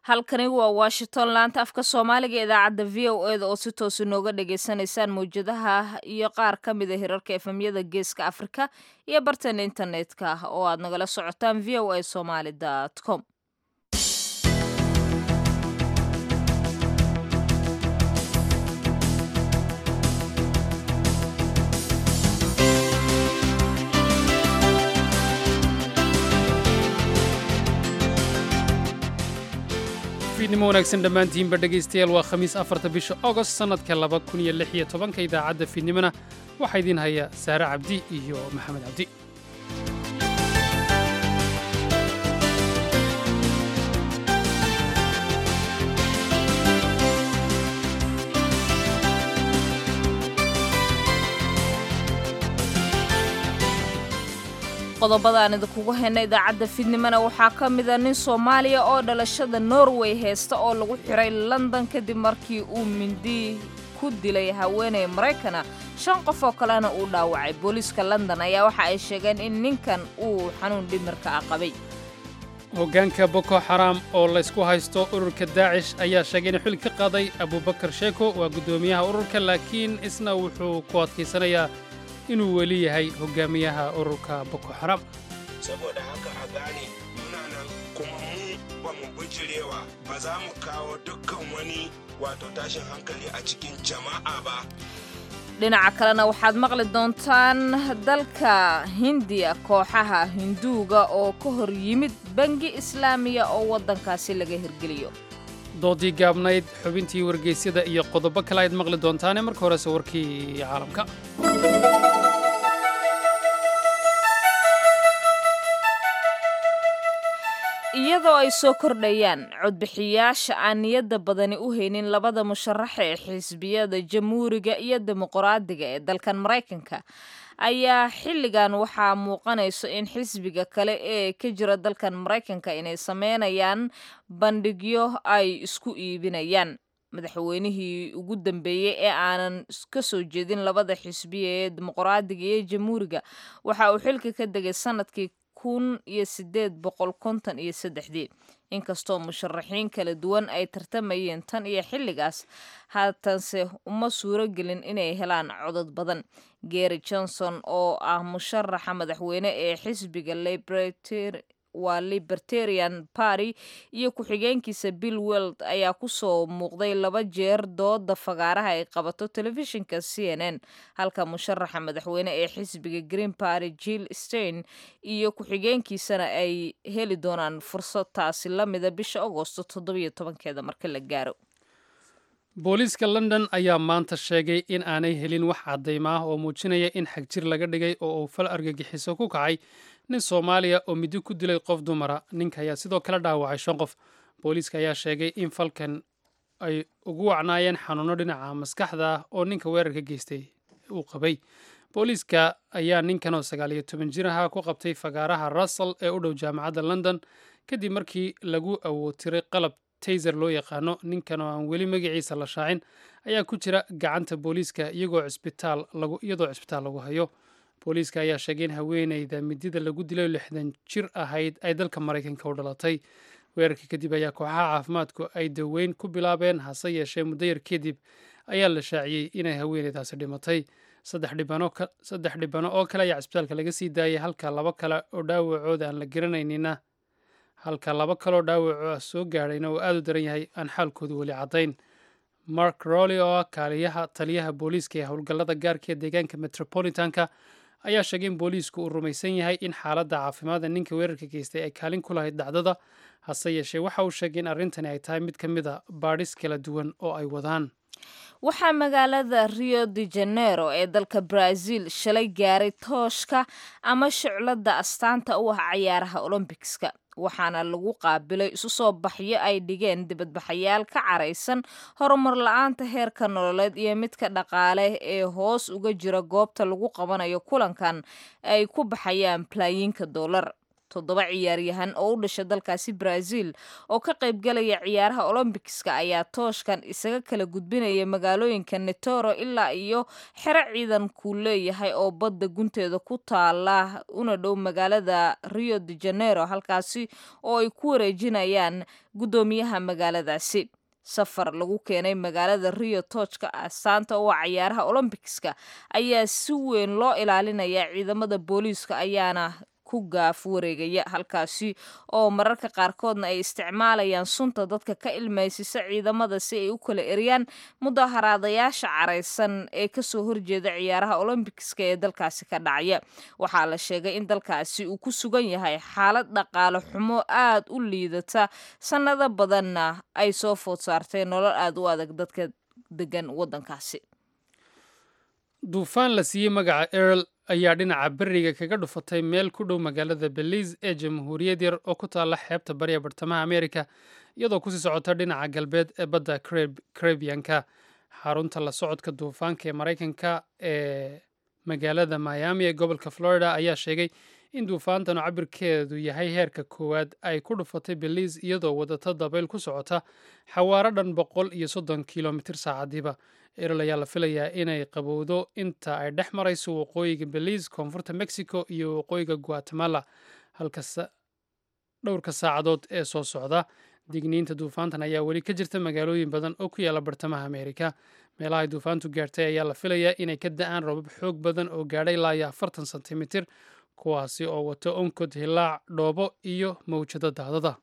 halkani waa washington laanta afka soomaaliga idaacadda v o eda oo si toos inooga dhagaysanaysaan mawjadaha iyo qaar ka mida hirarka efemyada geeska afrika iyo bartan internetka oo aad nagala socotaan v o a somaly com fiidnimo wanaagsan dhammaantiinba dhegaystayaal waa khamiis afarta bisha ogost sannadka laba kun iyo lix iyo tobanka idaacadda fiidnimona waxaa idiin haya saare cabdi iyo maxamed cabdi qodobada aan idinkugu hayna idaacadda fiidnimona waxaa ka mida nin soomaaliya oo dhalashada norway haysta oo lagu xiray london kadib markii uu mindi ku dilay haweeney maraykana shan qof oo kalena uu dhaawacay booliiska london ayaa waxa ay sheegeen in ninkan uu xanuun dhimirka ah qabay hoggaanka boko xaraam oo laysku haysto ururka daacish ayaa sheegay inuu xil ka qaaday abubakar sheeko waa guddoomiyaha ururka laakiin isna wuxuu ku adkaysanayaa inuu weli yahay hogaamiyaha ururka boko xaram saboda haka a gane muna nan kuma mu ba mu bijirewa ba za mu kawo dukkan wani wato tashin hankali a cikin jama'a ba dhinaca kalena waxaad maqli doontaan dalka hindiya kooxaha hinduuga oo ka hor yimid bangi islaamiya oo waddankaasi laga hirgeliyo doodii gaabnayd xubintii wargeysyada iyo qodobo kale ayaad maqli doontaane marka horese warkii caalamka iyadoo ay soo kordhayaan codbixiyaasha aan niyadda badani u haynin labada musharaxa ee xisbiyada jamhuuriga iyo dimuqraadiga ee dalkan maraykanka ayaa xilligan waxaa muuqanayso in xisbiga kale ee ka jira dalkan maraykanka inay sameynayaan bandhigyo ay isku iibinayaan madaxweynihii ugu dambeeyey ee aanan ka soo jeedin labada xisbiya ee dimuqraadiga iyo jamhuuriga waxa uu xilka ka degay sanadkii kun iyo sideed boqol konton iyo saddexdii inkastoo musharaxiin kala duwan ay tartamayeen tan iyo xilligaas haatanse uma suuro gelin inay helaan codod badan gary johnson oo ah musharaxa madaxweyne ee xisbiga waa libertarian party iyo ku-xigeenkiisa bill weld ayaa kusoo muuqday laba jeer dooda fagaaraha ay qabato telefishinka c n n halka musharaxa madaxweyne ee xisbiga green party jill stein iyo ku-xigeenkiisana ay heli doonaan fursad taasi lamida bisha agoosto toddobiyo tobankeeda marka la gaaro booliiska london ayaa maanta sheegay in aanay helin wax caddayma ah oo muujinaya in xagjir laga dhigay oo uu fal argagixiso ku kacay nin soomaaliya oo midi ku dilay qof dumara ninka ayaa sidoo kale dhaawacay shan qof booliiska ayaa sheegay in falkan ay ugu wacnaayeen xanuuno dhinaca maskaxda ah oo ninka weerarka geystay uu qabay booliiska ayaa ninkan oo sagaal iyo toban jir ahaa ku qabtay fagaaraha russell ee u dhow jaamacadda london kadib markii lagu awootiray qalab tayser loo yaqaano ninkan oo aan weli magaciisa la shaacin ayaa ku jira gacanta booliiska iyagoo cisbitaal lagu iyadoo cisbitaal lagu hayo booliiska ayaa sheegay in haweeneyda midida lagu dilay lixdan jir ahayd ay dalka maraykanka u dhalatay weerarkii kadib ayaa kooxaha caafimaadku ay daweyn ku bilaabeen hase yeeshee muddo yar kadib ayaa la shaaciyey inay haweeneydaasi dhimatay saddex dhibano oo kale ayaa cisbitaalka laga sii daayay halka laba kale oo dhaawacooda aan la garanaynina halka laba kaloo dhaawaco soo gaadhayna oo aad u daran yahay aan xaalkoodu weli caddayn mark roley oo ah kaaliyaha taliyaha booliiska ee howlgallada gaarka ee deegaanka metropolitanka ayaa sheegay in booliisku uu rumaysan yahay in xaaladda caafimaadda ninka weerarka geystay ay kaalin ku lahayd dhacdada hase yeeshee waxa uu sheegay in arrintani ay tahay mid ka mid a baadhis kala duwan oo ay wadaan waxaa magaalada rio de janeiro ee dalka brazil shalay gaaray tooshka ama shucladda astaanta u ah cayaaraha olombikska waxaana lagu qaabilay isu soo baxyo ay dhigeen dibadbaxayaal ka caraysan horumar la-aanta heerka nololeed iyo midka dhaqaale ee hoos uga jira goobta lagu qabanayo kulankan ay ku baxayaan balaayiinka dollar toddoba ciyaaryahan oo u dhasha dalkaasi brazil oo ka qaybgalaya ciyaaraha olombikiska ayaa tooshkan isaga kala gudbinaya magaalooyinka netoro ilaa iyo xero ciidankuu leeyahay oo badda gunteeda ku taala una dhow magaalada rio de janeiro halkaasi oo ay ku wareejinayaan guddoomiyaha magaaladaasi safar lagu keenay magaalada rio toojka astaanta oo cayaaraha olombikiska ayaa si weyn loo ilaalinaya ciidamada booliiska ayaana ku gaaf wareegaya halkaasi oo mararka qaarkoodna ay isticmaalayaan sunta dadka ka ilmaysisa ciidamada si ay u kala eriyaan mudaharaadayaasha caraysan ee kasoo horjeeda ciyaaraha olombikiska ee dalkaasi ka dhacaya waxaa la sheegay in dalkaasi uu ku sugan yahay xaalad dhaqaale xumo aad u liidata sannado badanna ay soo food saartay nolol aad u adag dadka degan waddankaasi duufaan la siiyey magaca erl ayaa dhinaca beriga kaga dhufatay meel ku dhow magaalada belize ee jamhuuriyad yar oo ku taalla xeebta bariya bartamaha amerika iyadoo kusii socota dhinaca galbeed ee badda karebiyanka xarunta la socodka duufaanka ee maraykanka ee magaalada miami ee gobolka florida ayaa sheegay in duufaantanu cabirkeedu yahay heerka koowaad ay ku dhufatay belize iyadoo wadata dabayl ku socota xawaaro dhan boqol iyo soddon kilomitir saacadiiba erol ayaa la filayaa inay qabowdo inta ay dhex marayso waqooyiga belize koonfurta mexico iyo waqooyiga guatemala halka dhowrka saacadood ee soo socda digniinta duufaantan ayaa weli ka jirta magaalooyin badan oo ku yaala bartamaha amerika meelaha ay duufaantu gaartay ayaa la filayaa inay ka da-aan robab xoog badan oo gaadhay ilaa iyo afartan sentimitir kuwaasi oo wato onkod hilaac dhoobo iyo mawjado daadada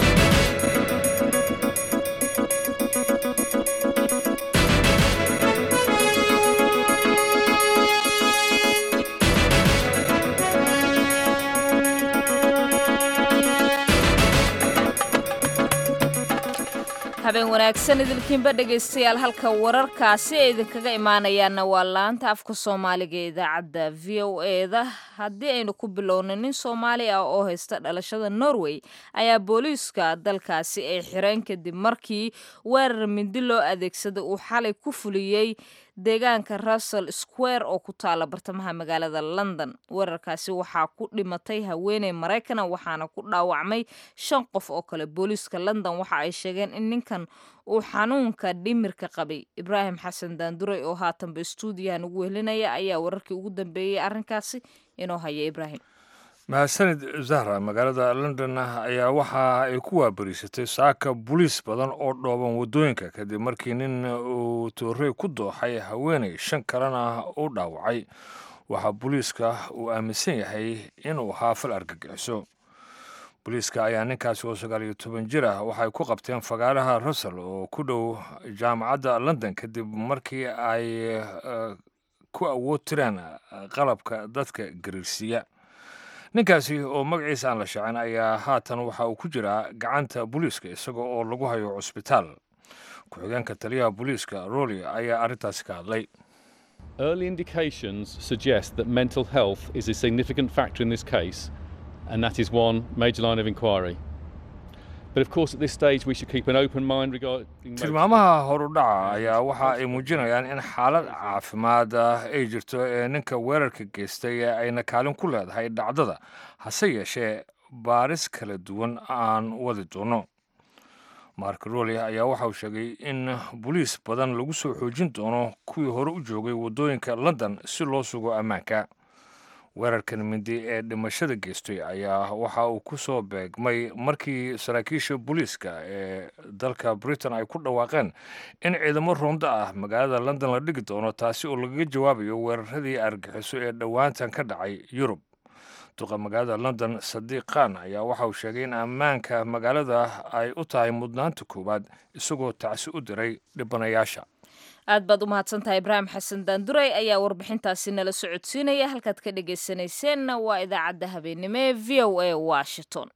habeen wanaagsan idilkiinba dhegaystayaal halka wararkaasi ay idinkaga imaanayaanna waa laanta afka soomaaliga ee idaacadda v o eda haddii aynu ku bilowno nin soomaali ah oo haysta dhalashada norway ayaa booliiska dalkaasi ay xireen kadib markii weerar mindi loo adeegsaday uu xalay ku fuliyey deegaanka russell square oo ku taala bartamaha magaalada london weerarkaasi waxaa ku dhimatay haweeney maraykana waxaana ku dhaawacmay shan qof oo kale booliiska london waxa ay sheegeen in ninkan uu xanuunka dhimirka qabay ibraahim xasan daanduray oo haatanba stuudiyahan ugu wehelinaya ayaa wararkii ugu dambeeyey arrinkaasi inoo haya ibraahim mahadsanid zahra magaalada london ayaa waxa ay ku waabariisatay saaka boliis badan oo dhooban waddooyinka kadib markii nin uu toorey ku dooxay haweeney shan kalena u dhaawacay waxaa booliiska uu aaminsan yahay inuu ahaa fal argagixiso booliiska ayaa ninkaasi oo sagaal iyo toban jir ah waxay ku qabteen fagaaraha russell oo ku dhow jaamacadda london kadib markii ay ku awood tireen qalabka dadka gariirsiiya ninkaasi oo magaciisa aan la shaacin ayaa haatan waxa uu ku jiraa gacanta booliiska isaga oo lagu hayo cusbitaal ku-xigeenka taliyaha booliiska roli ayaa arrintaasi ka hadlay Early indications suggest that mental health is a significant factor in this case, and that is one major line of inquiry. But of course, at this stage, we should keep an open mind regarding. tilmaamaha horudhaca ayaa waxa ay muujinayaan in xaalad caafimaad ah ay jirto ee ninka weerarka geystay ee ayna kaalin ku leedahay dhacdada hase yeeshee baaris kala duwan aan wadi doono mark roli ayaa waxa uu sheegay in boliis badan lagu soo xoojin doono kuwii hore u joogay waddooyinka london si loo sugo ammaanka weerarkan mindi ee dhimashada geystay ayaa waxa uu ku soo beegmay markii saraakiisha booliiska ee dalka britain ay ku dhawaaqeen in ciidamo rondo ah magaalada london la dhigi doono taasi oo lagaga jawaabayo weeraradii argixiso ee dhowaantan ka dhacay yurub duqa magaalada london sadiiq khan ayaa waxa uu sheegay in ammaanka magaalada ay u tahay mudnaanta koowaad isagoo tacsi u diray dhibanayaasha aad baad u mahadsantahay ibraahim xasan daanduray ayaa warbixintaasi nala socodsiinaya halkaad ka dhegaysanayseena waa idaacadda habeennimo ee v o a washington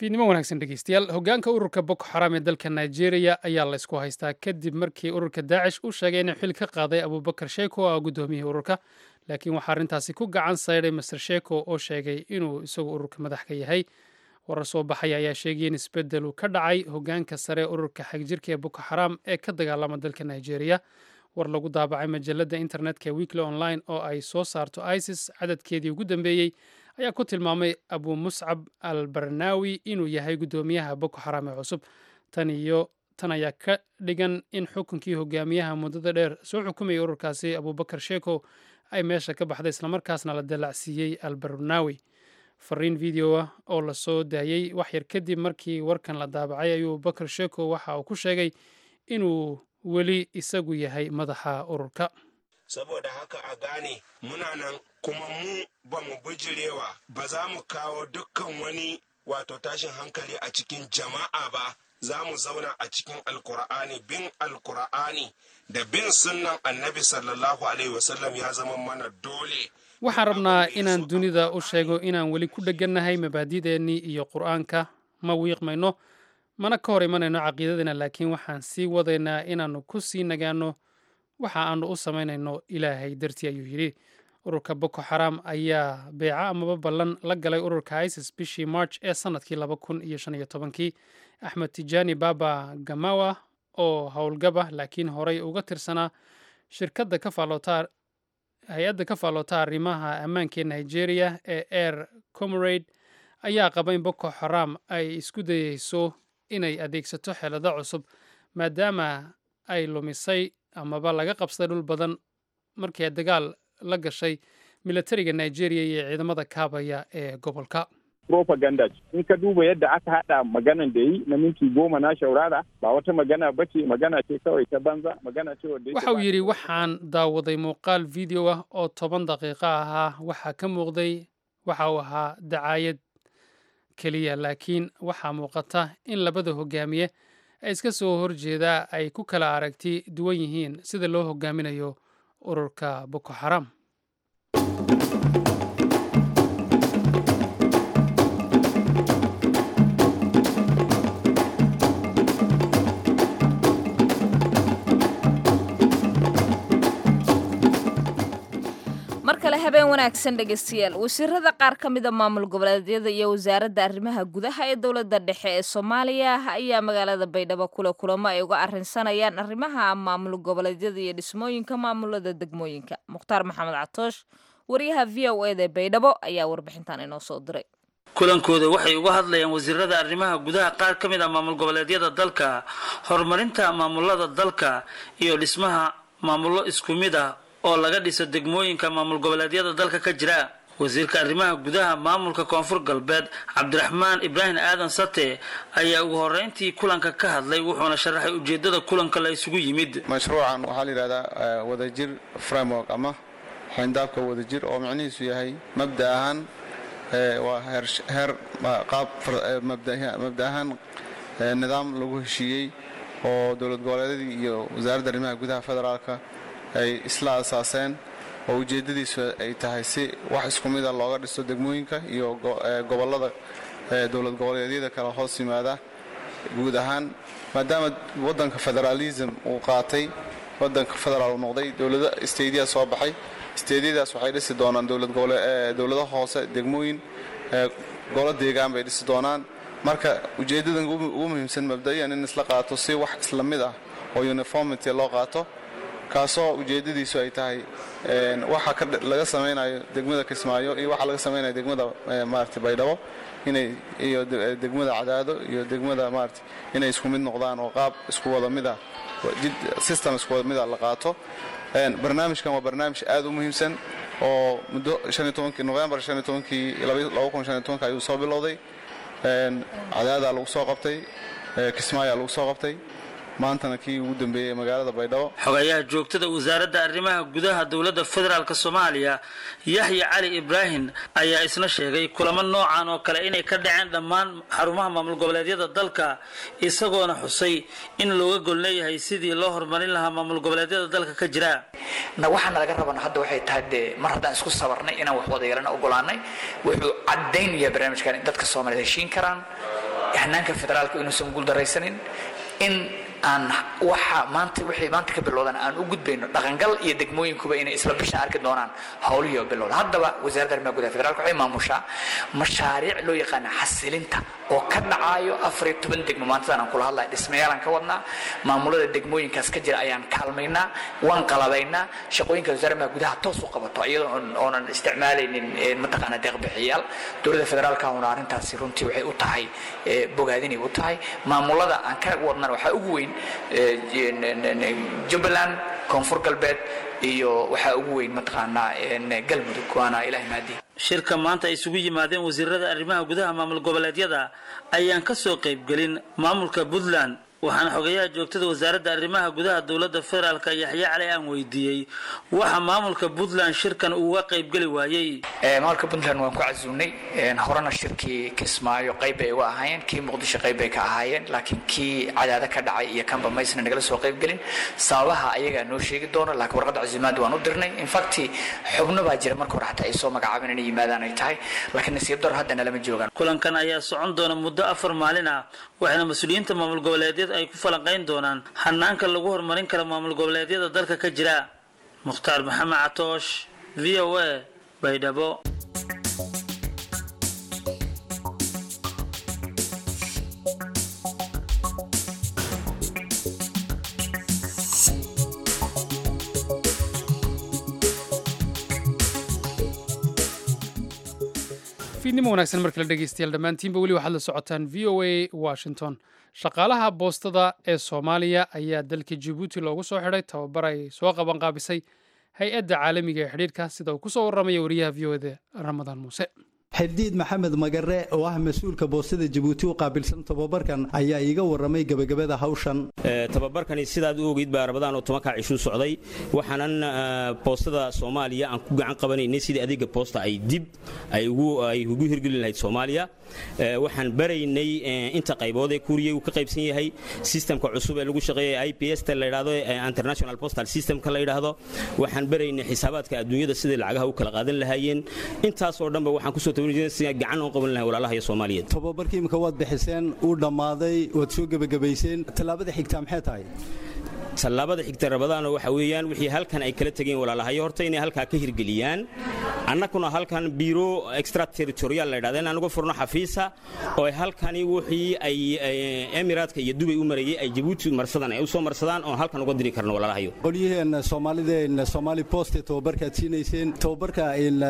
fiidnimo wanaagsan dhegeystayaal hogaanka ururka boko xaram ee dalka nigeria ayaa la ysku haystaa kadib markii ururka daacish uu sheegay inuu xil ka qaaday abubakar sheeko oo ah guddoomiyihii ururka laakiin waxaa arrintaasi ku gacan sayday master sheeko oo sheegay inuu isagu ururka madax ka yahay warar soo baxaya ayaa sheegay in isbeddel uu ka dhacay hogaanka sare ururka xagjirka ee boko xaram ee ka dagaalama dalka nigeria war lagu daabacay majalada internetka ee weekly online oo ay soo saarto isis cadadkeedii ugu dambeeyey ayaa ku tilmaamay abu muscab al barnawi inuu yahay guddoomiyaha boko xaram ee cusub tan iyo tan ayaa ka dhigan in xukunkii hogaamiyaha muddada dheer soo xukumayay ururkaasi abubakar sheeko ay meesha ka baxday islamarkaasna la dallacsiiyey al barnawi fariin video ah oo lasoo daayey waxyar kadib markii warkan la daabacay ayuu bakar sheeko waxa uu ku sheegay inuu weli isagu yahay madaxa ururka saboda haka a gane muna nan kuma mu ba mu bijirewa ba za mu kawo dukkan wani wato tashin hankali a cikin jama'a ba za mu zauna a cikin alkur'ani bin alkur'ani da bin sunnan annabi sallallahu alaihi wasallam ya zama mana dole waxaan rabnaa inaan dunida u sheego inaan weli ku dheganahay mabaadideennii iyo qur'aanka ma wiiqmayno mana ka hor imanayno caqiidadeenna laakiin waxaan sii wadaynaa inaannu ku sii nagaano waxa aanu u samaynayno ilaahay dartii ayuu yidhi ururka boko xaram ayaa beeco amaba ballan la galay ururka isis bishii march ee sannadkii laba kun iyo shan iyo tobankii axmed tijaani baba gamawa oo howlgaba laakiin horey uga tirsanaa shirkadda ka faaloota hay-adda ka faaloota arrimaha ammaanka ee nigeria ee air comorade ayaa qaba in boko xaram ay isku dayeyso inay adeegsato xeelado cusub maadaama ay lumisay amaba laga qabsaday dhul badan markii ay dagaal la gashay milatariga nigeria iyo ciidamada kaabaya ee gobolka propaganda ce in ka duba yadda aka hada maganan da yi na minti goma na shaurara ba wata magana ba ce magana ce kawai ta banza magana ce wadda waxa uu yidhi waxaan daawaday muuqaal video ah oo toban daqiiqo ahaa waxaa ka muuqday waxa uu ahaa dacaayad keliya laakiin waxaa muuqata in labada hogaamiye ee iska soo horjeedaa ay ku kala aragti duwan yihiin sida loo hogaaminayo ururka boko xaram mar kale habeen wanaagsan dhegeystayaal wasiirada qaar ka mida maamul goboleedyada iyo wasaaradda arrimaha gudaha ee dowladda dhexe ee soomaaliya ayaa magaalada baydhabo kule kulamo ay uga arrinsanayaan arrimaha maamul goboleedyada iyo dhismooyinka maamulada degmooyinka mukhtaar maxamed catoosh wariyaha v o eda baydhabo ayaa warbixintan inoo soo diray kulankooda waxay uga hadlayaan wasiirada arrimaha gudaha qaar ka mid ah maamul goboleedyada dalka horumarinta maamulada dalka iyo dhismaha maamullo isku mid ah oo laga dhiso degmooyinka maamul goboleedyada dalka ka jira wasiirka arrimaha gudaha maamulka koonfur galbeed cabdiraxmaan ibraahim aadan sate ayaa ugu horeyntii kulanka ka hadlay wuxuuna sharaxay ujeedada kulanka la isugu yimid mashruucan waxaa la yidhahdaa wadajir framework ama xayndaabka wadajir oo micnihiisu yahay mabda ahaan waa heer qaab mabda ahaan nidaam lagu heshiiyey oo dowlad goboleedyadii iyo wasaaradda arrimaha gudaha federaalka ay isla asaaseen oo ujeeddadiisu ay tahay si wax isku mida looga dhiso degmooyinka iyo gobollada dowlad goboleedyada kale hoos yimaada guud ahaan maadaama waddanka federaalism uu qaatay waddanka federaal uu noqday dowlado steydiya soo baxay steydyadaas waxay dhisi doonaan dowlado hoose degmooyin golo deegaan bay dhisi doonaan marka ujeeddadan ugu muhiimsan mabda'iyan in isla qaato si wax isla mid ah oo uniformity loo qaato kaasoo ujeeddadiisu ay tahay waxa laga samaynayo degmada kismaayo iyo waxa laga samaynayo degmada maarata baydhabo inay iyo degmada cadaado iyo degmada maarata inay isku mid noqdaan oo qaab isku wada mida system isku wada mida la qaato barnaamijkan waa barnaamij aad u muhiimsan oo muddo novembar ayuu soo bilowday cadaadaa lagu soo qabtay kismaayaa lagu soo qabtay maantana kii ugu dambeeyey magaalada baydhabo xogayaha joogtada wasaaradda arrimaha gudaha dowladda federaalk soomaaliya yaxya cali ibraahim ayaa isna sheegay kulamo noocan oo kale inay ka dhaceen dhammaan xarumaha maamul goboleedyada dalka isagoona xusay in looga gol leeyahay sidii loo horumarin lahaa maamul goboleedyada dalka ka jira waxaana laga rabana hadda waxay tahay dee mar haddaan isku sabarnay inaan wax wada yeelana ogolaanay wuxuu caddaynaya barnaamijkan in dadka soomaaliyed heshiin karaan hanaanka federaalka inuusan guuldaraysanin in aan waxa maanta wixii maanta ka bilowdan aan u gudbayno dhaqangal iyo degmooyinkuba inay isla bisha arki doonaan howlihii oo bilowda haddaba wasaaradda arrimaha gudaha federaalka waxay maamushaa mashaariic loo yaqaana xasilinta oo ka dhacaayo afariyo toban degmo maantadan aan kula hadlaya dhismayaalaan ka wadnaa maamulada degmooyinkaas ka jira ayaan kaalmaynaa waan qalabaynaa shaqooyinka wasaaradda arrimaha gudaha toos u qabato iyadoo oonan isticmaalaynin mataqaana deeqbixiyaal dowladda federaalka una arrintaasi runtii waxay u tahay bogaadinay u tahay maamulada aan ka wadnana waxaa ugu weyn jubbaland koonfur galbeed iyo waxaa ugu weyn mataqaanaa galmudug waana ilaah maadi shirka maanta ay isugu yimaadeen wasiirada arrimaha gudaha maamul goboleedyada ayaan ka soo qaybgelin maamulka puntland waxaana xogayaha joogtada wasaaradda arrimaha gudaha dowladda federaalka yaxye cali aan weydiiyey waxa maamulka puntland shirkan uga qaybgeli waayey maamulka puntland waan ku casuunay horena shirkii kismaayo qayb bay uga ahaayeen kii muqdisho qayb bay ka ahaayeen laakiin kii cadaada ka dhacay iyo kanba maysna nagala soo qaybgelin sababaha ayagaa noo sheegi doono laakiin warqadda casuumaad waan u dirnay infact xubno baa jira marka hore xataa ay soo magacaabeen inay yimaadaan ay tahay laakiin nasiib dar haddana lama joogaan kulankan ayaa socon doona muddo afar maalin ah waxaana mas-uuliyiinta maamul goboleedyada ay ku falanqayn doonaan hanaanka lagu horumarin karo maamul goboleedyada dalka ka jira mukhtaar maxamed catoosh v o a baydhabo fiidnimo wanaagsan markale dhegeystayaal dhammaantiinba weli waxaad la socotaan v o a washington shaqaalaha boostada ee soomaaliya ayaa dalka jabuuti loogu soo xidhay tababar ay soo qaban qaabisay hay-adda caalamiga ee xidhiidhka sida uu ku soo warramaya wariyaha v o eda ramadaan muuse xibdiid maxamed magare oo ah mas-uulka boostada jabuuti u qaabilsan tababarkan ayaa iiga warramay gebagabada hawshan tababarkani sidaad u ogeyd baa rabadaan oo tobankaa cishuu socday waxaanan boostada soomaaliya aan ku gacan qabanaynay sidii adeega boosta ay dib ay ugu hirgelin lahayd soomaaliya waxaan baraynay inta qaybood ee kuuriya uu ka qaybsan yahay sistemka cusub ee lagu shaqeeya i p s ta la yidhahdo international postal systemka la yidhaahdo waxaan baraynay xisaabaadka adduunyada sidai lacagaha u kala qaadan lahaayeen intaasoo dhanba waxaan kusoo gacan oo qaban lahay walaalaha iyo soomaaliyeed tababarkii imika waad bixiseen uu dhammaaday waad soo gebagabayseen tallaabada xigtaa maxay tahay tallaabada xigta rabadaano waxa weeyaan wixii halkan ay kala tegeen walaalahayo horta inay halkaa ka hirgeliyaan annaguna halkan biiro extra territorial la yidhahda inaan uga furno xafiisa oo halkani wixii ay emiraadka iyo dubay u marayay ay jabuuti marsadaan ay u soo marsadaan oon halkan uga diri karno walaalahayo qolyaheen soomaalideen soomaali poste tababarkaad siinayseen tababarka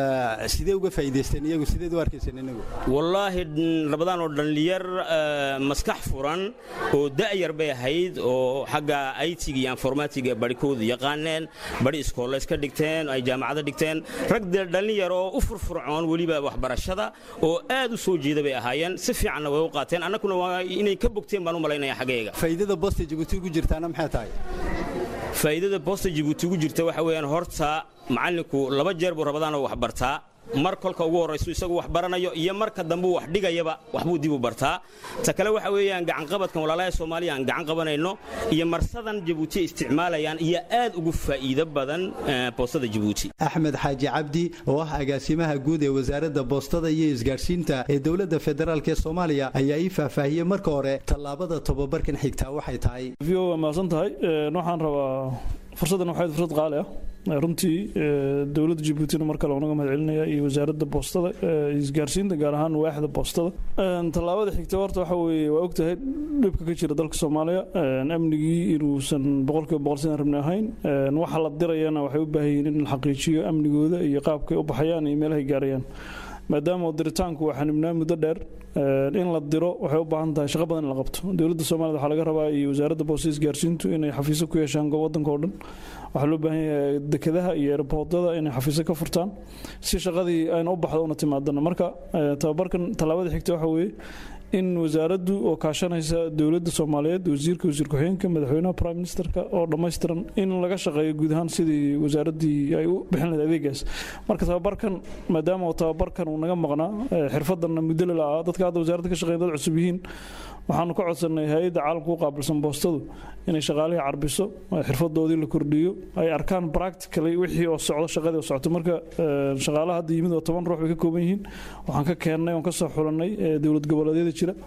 sidee uga faa'iidaysteen iyagu sideed u arkayseen inagu wallaahi rabadaan oo dhallinyar maskax furan oo da'yar bay ahayd oo xagga it iyo informatiga barhkoodu yaqaaneen bari iskoolleys ka dhigteen ay jaamacada dhigteen rag dhallinyar oo u furfurcoon weliba waxbarashada oo aad u soo jeeda bay ahaayeen si fiicanna way u qaateen annaguna waa inay ka bogteen baan u malaynaya xaggayga faa'iidada boosta jabuuti ugu jirtaana maxay tahay faa'iidada boosta jabuuti ugu jirta waxa weeyaan horta macallinku laba jeer buu rabadaanoo wax bartaa mar kolka ugu horraysu isagu wax baranayo iyo marka dambuu wax dhigayaba waxbuu dib u bartaa ta kale waxa weeyaan gacanqabadkan walaalaha soomaaliya aan gacan qabanayno iyo marsadan jabuuti isticmaalayaan iyo aad ugu faa'iido badan boostada jabuuti axmed xaaji cabdi oo ah agaasimaha guud ee wasaaradda boostada iyo isgaadhsiinta ee dowladda federaalk ee soomaaliya ayaa ii faahfaahiyey marka hore tallaabada tababarkan xigtaa waxay tahay v o waa mahadsan tahay waxaan rabaa fursaddan waxay fursad qaali ah runtii dowladda jabuutina mar kale unaga mahad celinaya iyo wasaaradda boostada isgaarsiinta gaar ahaan waaxda boostada tallaabada xigta horta waxa weeye waa ogtahay dhibka ka jira dalka soomaaliya amnigii inuusan boqolkiiba boqol sidan rabni ahayn waxa la dirayana waxay u baahan yihiin in la xaqiijiyo amnigooda iyo qaabkay u baxayaan iyo meelahay gaarayaan maadaama diritaanku waa xanibnaa muddo dheer in la diro waxay u baahan tahay shaqo badan in la qabto dowladda soomaaliyad waxaa laga rabaa iyo wasaaradda boostada isgaarsiintu inay xafiiso ku yeeshaan waddanka oo dhan waxaa loo baahan yahay dekedaha iyo airboodada inay xafiiso ka furtaan si shaqadii ayna u baxdo una timaadana marka tababarkan tallaabada xigta waxa weeye in wasaaraddu oo kaashanaysa dowladda soomaaliyeed wasiirka wasiir ku-xigeenka madaxweynaha prime ministerka oo dhammaystiran in laga shaqeeyo guud ahaan sidii wasaaraddii ay u bixin lahayd adeegaas marka tababarkan maadaama uu tababarkan uu naga maqnaa xirfadanna muddo la ah dadka hadda wasaaradda ka shaqeeya dad cusub yihiin waxaanu ka codsanay hay-adda caalamka u qaabilsan boostadu inay shaqaalihii carbiso xirfadoodii la kordhiyo ay arkaan practically wixii oo socdo shaqadii oo socoto marka shaqaalaha hadda yimid oo toban ruux bay ka kooban yihiin waxaan ka keennay oon ka soo xulanay dowlad goboleedyada jira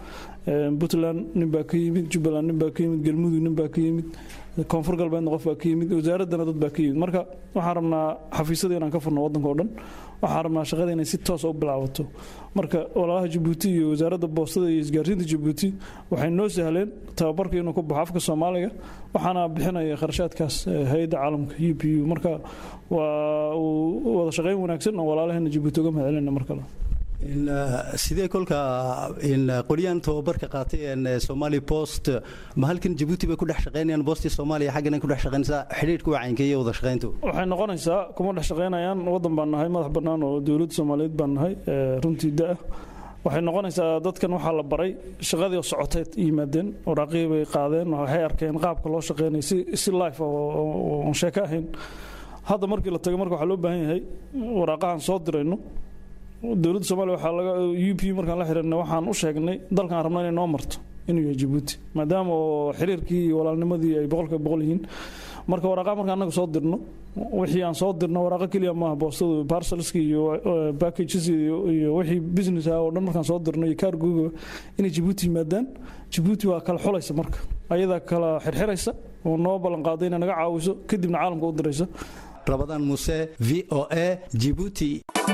puntland nin baa ka yimid jubbaland nin baa ka yimid galmudug nin baa ka yimid koonfur galbeedna qof baa ka yimid wasaaraddana dad baa ka yimid marka waxaan rabnaa xafiisyada inaan ka furno waddanka oo dhan waxaan rabnaa shaqada inay si toosa u bilaabato marka walaalaha jabuuti iyo wasaaradda boostada iyo isgaarsiinta jabuuti waxay noo sahleen tababarka inuu ku baxo afka soomaaliga waxaana bixinaya kharashaadkaas hay-adda caalamka u p u marka waa wada shaqayn wanaagsan oo walaalaheena jabuuti uga mahadcelina mar kale sidee kolka qolyahan tababarka qaatay somali post ma halkan jabuuti bay ku dhex shaqaynayaan boostii soomaaliya xaggana ku dhex shaqaynaysaa xidhiidhka wacaynka iyo wada shaqayntu waxay noqonaysaa kuma dhex shaqaynayaan waddan baan nahay madax bannaan oo dowladda soomaaliyeed baan nahay runtii da-ah waxay noqonaysaa dadkan waxaa la baray shaqadii oo socoteed yimaadeen waraaqihii bay qaadeen waxay arkeen qaabka loo shaqeynaya si si life oo aan sheeko ahayn hadda markii la tago marka waxaa loo baahan yahay waraaqahan soo dirayno dowladda soomaaliya waxaa laga u p markaan la xiriirnay waxaan u sheegnay dalkan rabna inay noo marto inuu yahay jabuuti maadaama oo xiriirkii iyo walaalnimadii ay boqolkiiba boqol yihiin marka waraaqa markaan annaga soo dirno wixii aan soo dirno waraaqo keliya maaha boostadu parcelska iyo packages iyo wixii business ah oo dhan markaan soo dirno iyo cargoga inay jabuuti yimaadaan jabuuti waa kala xulaysa marka ayadaa kala xirxiraysa oo noo ballan qaaday inay naga caawiso kadibna caalamka u diraysa rabadaan muuse v o a jibuuti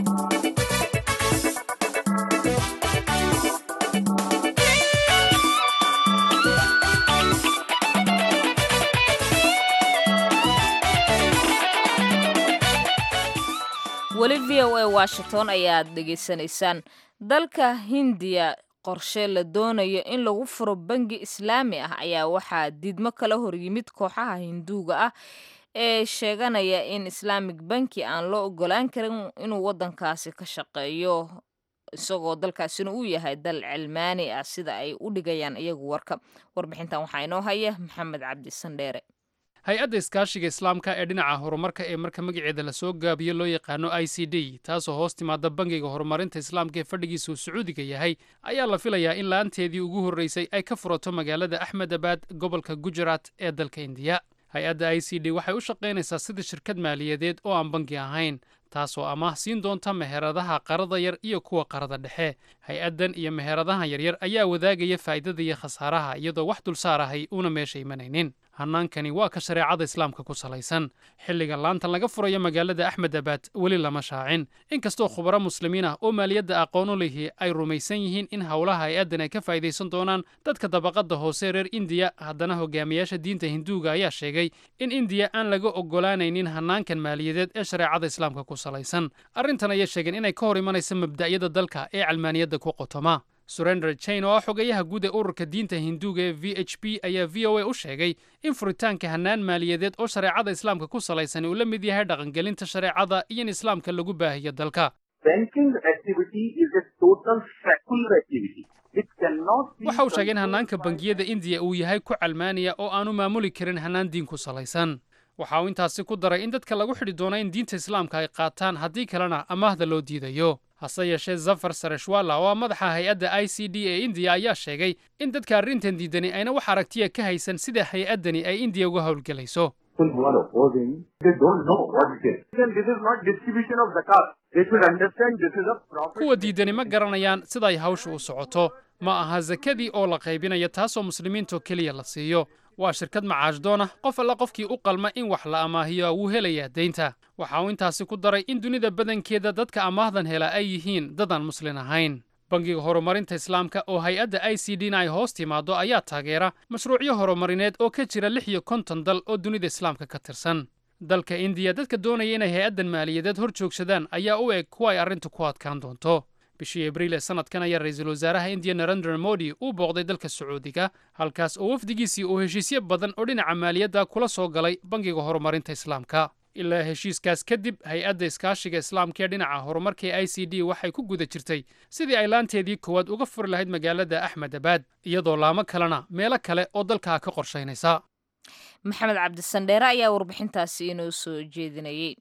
weli v o a washington ayaad dhegaysanaysaan dalka hindiya qorshe la doonayo in lagu furo bangi islaami ah ayaa waxaa diidmo kala horyimid kooxaha hinduuga ah ee sheeganaya in islaamig banki aan loo ogolaan karin inuu waddankaasi ka shaqeeyo isagoo dalkaasina uu yahay dal cilmaani ah sida ay u dhigayaan iyagu warka warbixintan waxaa inoo haya maxamed cabdi sandheere hay-adda iskaashiga islaamka ee dhinaca horumarka ee marka magaceeda lasoo gaabiyo loo yaqaano i c d taasoo hoos timaada bangiga horumarinta islaamka ee fadhigiisa uu sacuudiga yahay ayaa la filayaa in la-aanteedii ugu horreysay ay ka furato magaalada axmedabad gobolka gujarat ee dalka indiya hay-adda i c d waxay u shaqaynaysaa sida shirkad maaliyadeed oo aan bangi ahayn taasoo amaah siin doonta meheradaha qarada yar iyo kuwa qarada dhexe hay-addan iyo meheradaha yaryar ayaa wadaagaya faa'iidada iyo khasaaraha iyadoo wax dulsaar ahay uuna meesha imanaynin hannaankani waa ka shareecada islaamka ku salaysan xilliga laantan laga furayo magaalada axmedabad weli lama shaacin inkastoo khubaro muslimiin ah oo maaliyadda aqoon u lihi ay rumaysan yihiin in howlaha hay-addan ay ka faa'idaysan doonaan dadka dabaqadda hoose reer indiya haddana hogaamiyaasha diinta hinduuga ayaa sheegay in indiya aan laga oggolaanaynin hannaankan maaliyadeed ee shareecada islaamka ku salaysan arrintan ayay sheegeen inay ka hor imanaysa mabda'yada dalka ee calmaaniyadda ku qotoma surender chain oo ah xogayaha guud ee ururka diinta hinduuga ee v h p ayaa v o a u sheegay in furitaanka hannaan maaliyadeed oo shareecada islaamka ku salaysan uu la mid yahay dhaqangelinta shareecada iyo in islaamka lagu baahiyo dalka waxa uu sheegay in hannaanka bangiyada indiya uu yahay ku calmaaniya oo aanu maamuli karin hannaan diin ku salaysan waxa uu intaasi ku daray in dadka lagu xidhi doono in diinta islaamka ay qaataan haddii kalena amaahda loo diidayo hase yeeshee zafar sareshwala oo ah madaxa hay-adda i c d ee indiya ayaa sheegay in dadka arrintan diidani ayna wax aragtiya ka haysan sida hay-addani ay indiya uga howlgelayso kuwa diidani ma garanayaan sida ay hawsha u socoto ma aha sakadii oo la qaybinaya taasoo muslimiintoo keliya la siiyo waa shirkad macaashdoon ah qof alla qofkii u qalma in wax la amaahiyo wuu helayaa deynta waxa uu intaasi ku daray in dunida badankeeda dadka amaahdan hela ay yihiin dadaan muslin ahayn bangiga horumarinta islaamka oo hay-adda i c d na ay hoos timaaddo ayaa taageera mashruucyo horumarineed oo ka jira lix iyo konton dal oo dunida islaamka ka tirsan dalka indiya dadka doonaya inay hay-addan maaliyadeed hor joogsadaan ayaa u eg kuwa ay arrintu ku adkaan doonto bishii abriil ee sanadkan ayaa ra-iisul wasaaraha indiya narendra modi uu booqday dalka sacuudiga halkaas oo wafdigiisii uu heshiisyo badan oo dhinaca maaliyadda kula soo galay bangiga horumarinta islaamka ilaa heshiiskaas kadib hay-adda iskaashiga islaamka ee dhinaca horumarka ee i c d waxay ku guda jirtay sidii ay laanteedii koowaad uga furi lahayd magaalada axmedabad iyadoo laamo kalena meelo kale oo dalkaa ka qorshaynaysa maxamed cabdisandheere ayaa warbixintaasi inoo soo jeedinayay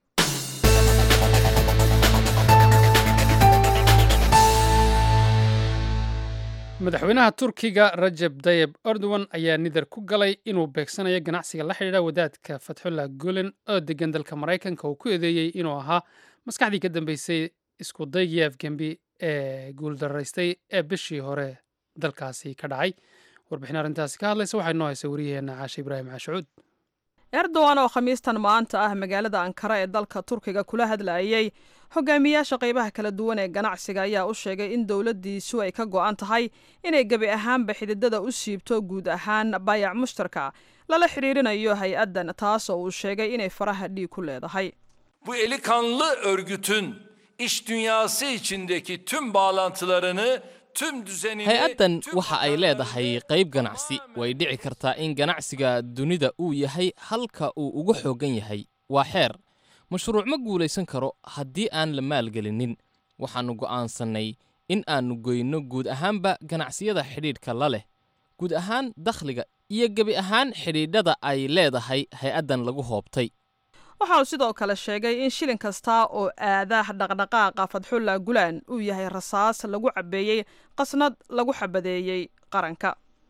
madaxweynaha turkiga rajab tayeb erdogan ayaa nidar ku galay inuu beegsanayo ganacsiga la xidhiidha wadaadka fatxullah gulen oo degan dalka maraykanka uu ku eedeeyey inuu ahaa maskaxdii ka dambeysay isku daygii afgembi ee guuldaraystay ee bishii hore dalkaasi ka dhacay warbixin arrintaasi ka hadlaysa waxay noo haysa wariyaheenna caashe ibraahim caashucuud erdogan oo khamiistan maanta ah magaalada ankara ee dalka turkiga kula hadlayay hogaamiyaasha qaybaha kala duwan ee ganacsiga ayaa u sheegay in dowladdiisu ay ka go'an tahay inay gebi ahaanba xididada u siibto guud ahaan baayac mushtarka lala xidhiirinayo hay-addan taas oo uu sheegay inay faraha dhiig ku leedahay Bu eli kanlı örgütün iş dünyası içindeki tüm bağlantılarını, tüm düzenini... hay-addan waxa ay leedahay qayb ganacsi way dhici kartaa in ganacsiga dunida uu yahay halka uu ugu xooggan yahay waa xeer mashruuc ma guulaysan karo haddii aan la maalgelinin waxaannu go'aansannay in aannu goyno guud ahaanba ganacsiyada xidhiidhka la leh guud ahaan dakhliga iyo gebi ahaan xidhiidhada ay leedahay hay-addan lagu hoobtay waxa uu sidoo kale sheegay in shilin kasta oo aada dhaqdhaqaaqa fadxulla gulaan uu yahay rasaas lagu cabbeeyey qasnad lagu xabadeeyey qaranka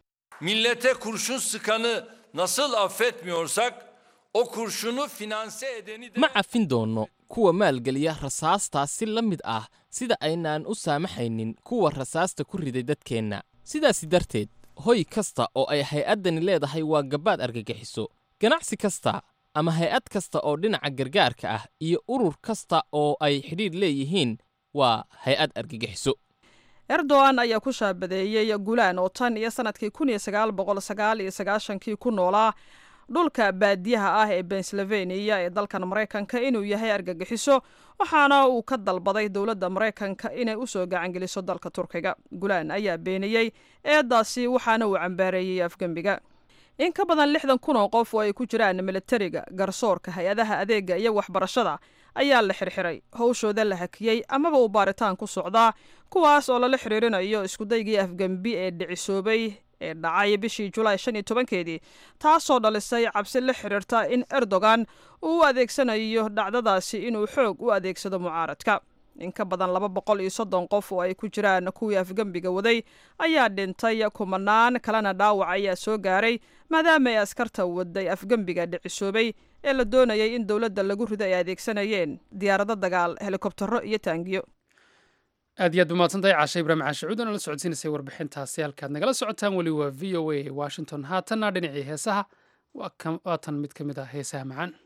Millete kurşun sıkanı nasıl affetmiyorsak o kurşunu finanse edeni de... ma cafin doonno kuwa maalgeliya rasaastaas si la mid ah sida aynaan u saamaxaynin kuwa rasaasta ku riday dadkeenna sidaasi darteed hoy kasta oo ay hay-addani leedahay waa gabbaad argagixiso ganacsi kasta ama hay-ad kasta oo dhinaca gargaarka ah iyo urur kasta oo ay xidhiidh leeyihiin waa hay-ad argagixiso erdogan ayaa ku shaabadeeyey gulaan oo tan iyo sannadkii kun iyo sagaal boqol sagaal iyo sagaashankii ku noolaa dhulka baadiyaha ah ee pennsylvania ee dalkan maraykanka inuu yahay argagixiso waxaana uu ka dalbaday dowladda maraykanka inay u soo gacangeliso dalka turkiga gulaan ayaa beeniyey eedaasi waxaana uu cambaareeyey afgembiga in ka badan lixdan kun oo qof oo ay ku jiraan militariga garsoorka hay-adaha adeega iyo waxbarashada ayaa la xirxiray howshooda la hakiyey amaba uu baaritaan ku socdaa kuwaas oo lala xiriirinayo iskudaygii afgembi ee dhicisoobay ee dhacay bishii julaay shan iyo tobankeedii taasoo dhalisay cabsi la xiriirta in erdogan uu u adeegsanayo dhacdadaasi inuu xoog u adeegsado mucaaradka in ka badan laba boqol iyo soddon qof oo ay ku jiraan kuwii afgembiga waday ayaa dhintay kumanaan kalena dhaawac ayaa soo gaaray maadaama ay askarta waday afgembiga dhicisoobay ee la doonayay in dowladda lagu rido ay adeegsanayeen diyaarado dagaal helikobtaro iyo taangiyo aad iyo aad umahadsantahay caashe ibraahim caashicuud oo nala socodsiinaysay warbixintaasi halkaad nagala socotaan weli waa v o a washington haatanna dhinacii heesaha waa tan mid ka mid ah heesaha macaan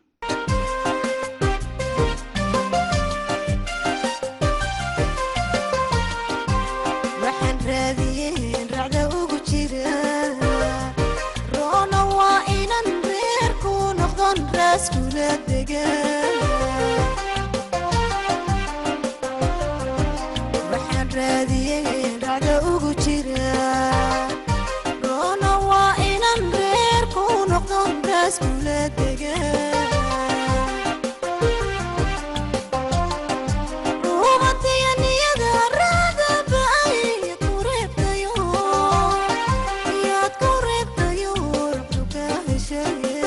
waxaan raadiyey dhacda ugu jira roona waa inan reer ku noqdon raas kula dega ruubadiya niyada raada ba'ay ku reebtayo yaad ku reebtayo ruxdu ka heshaye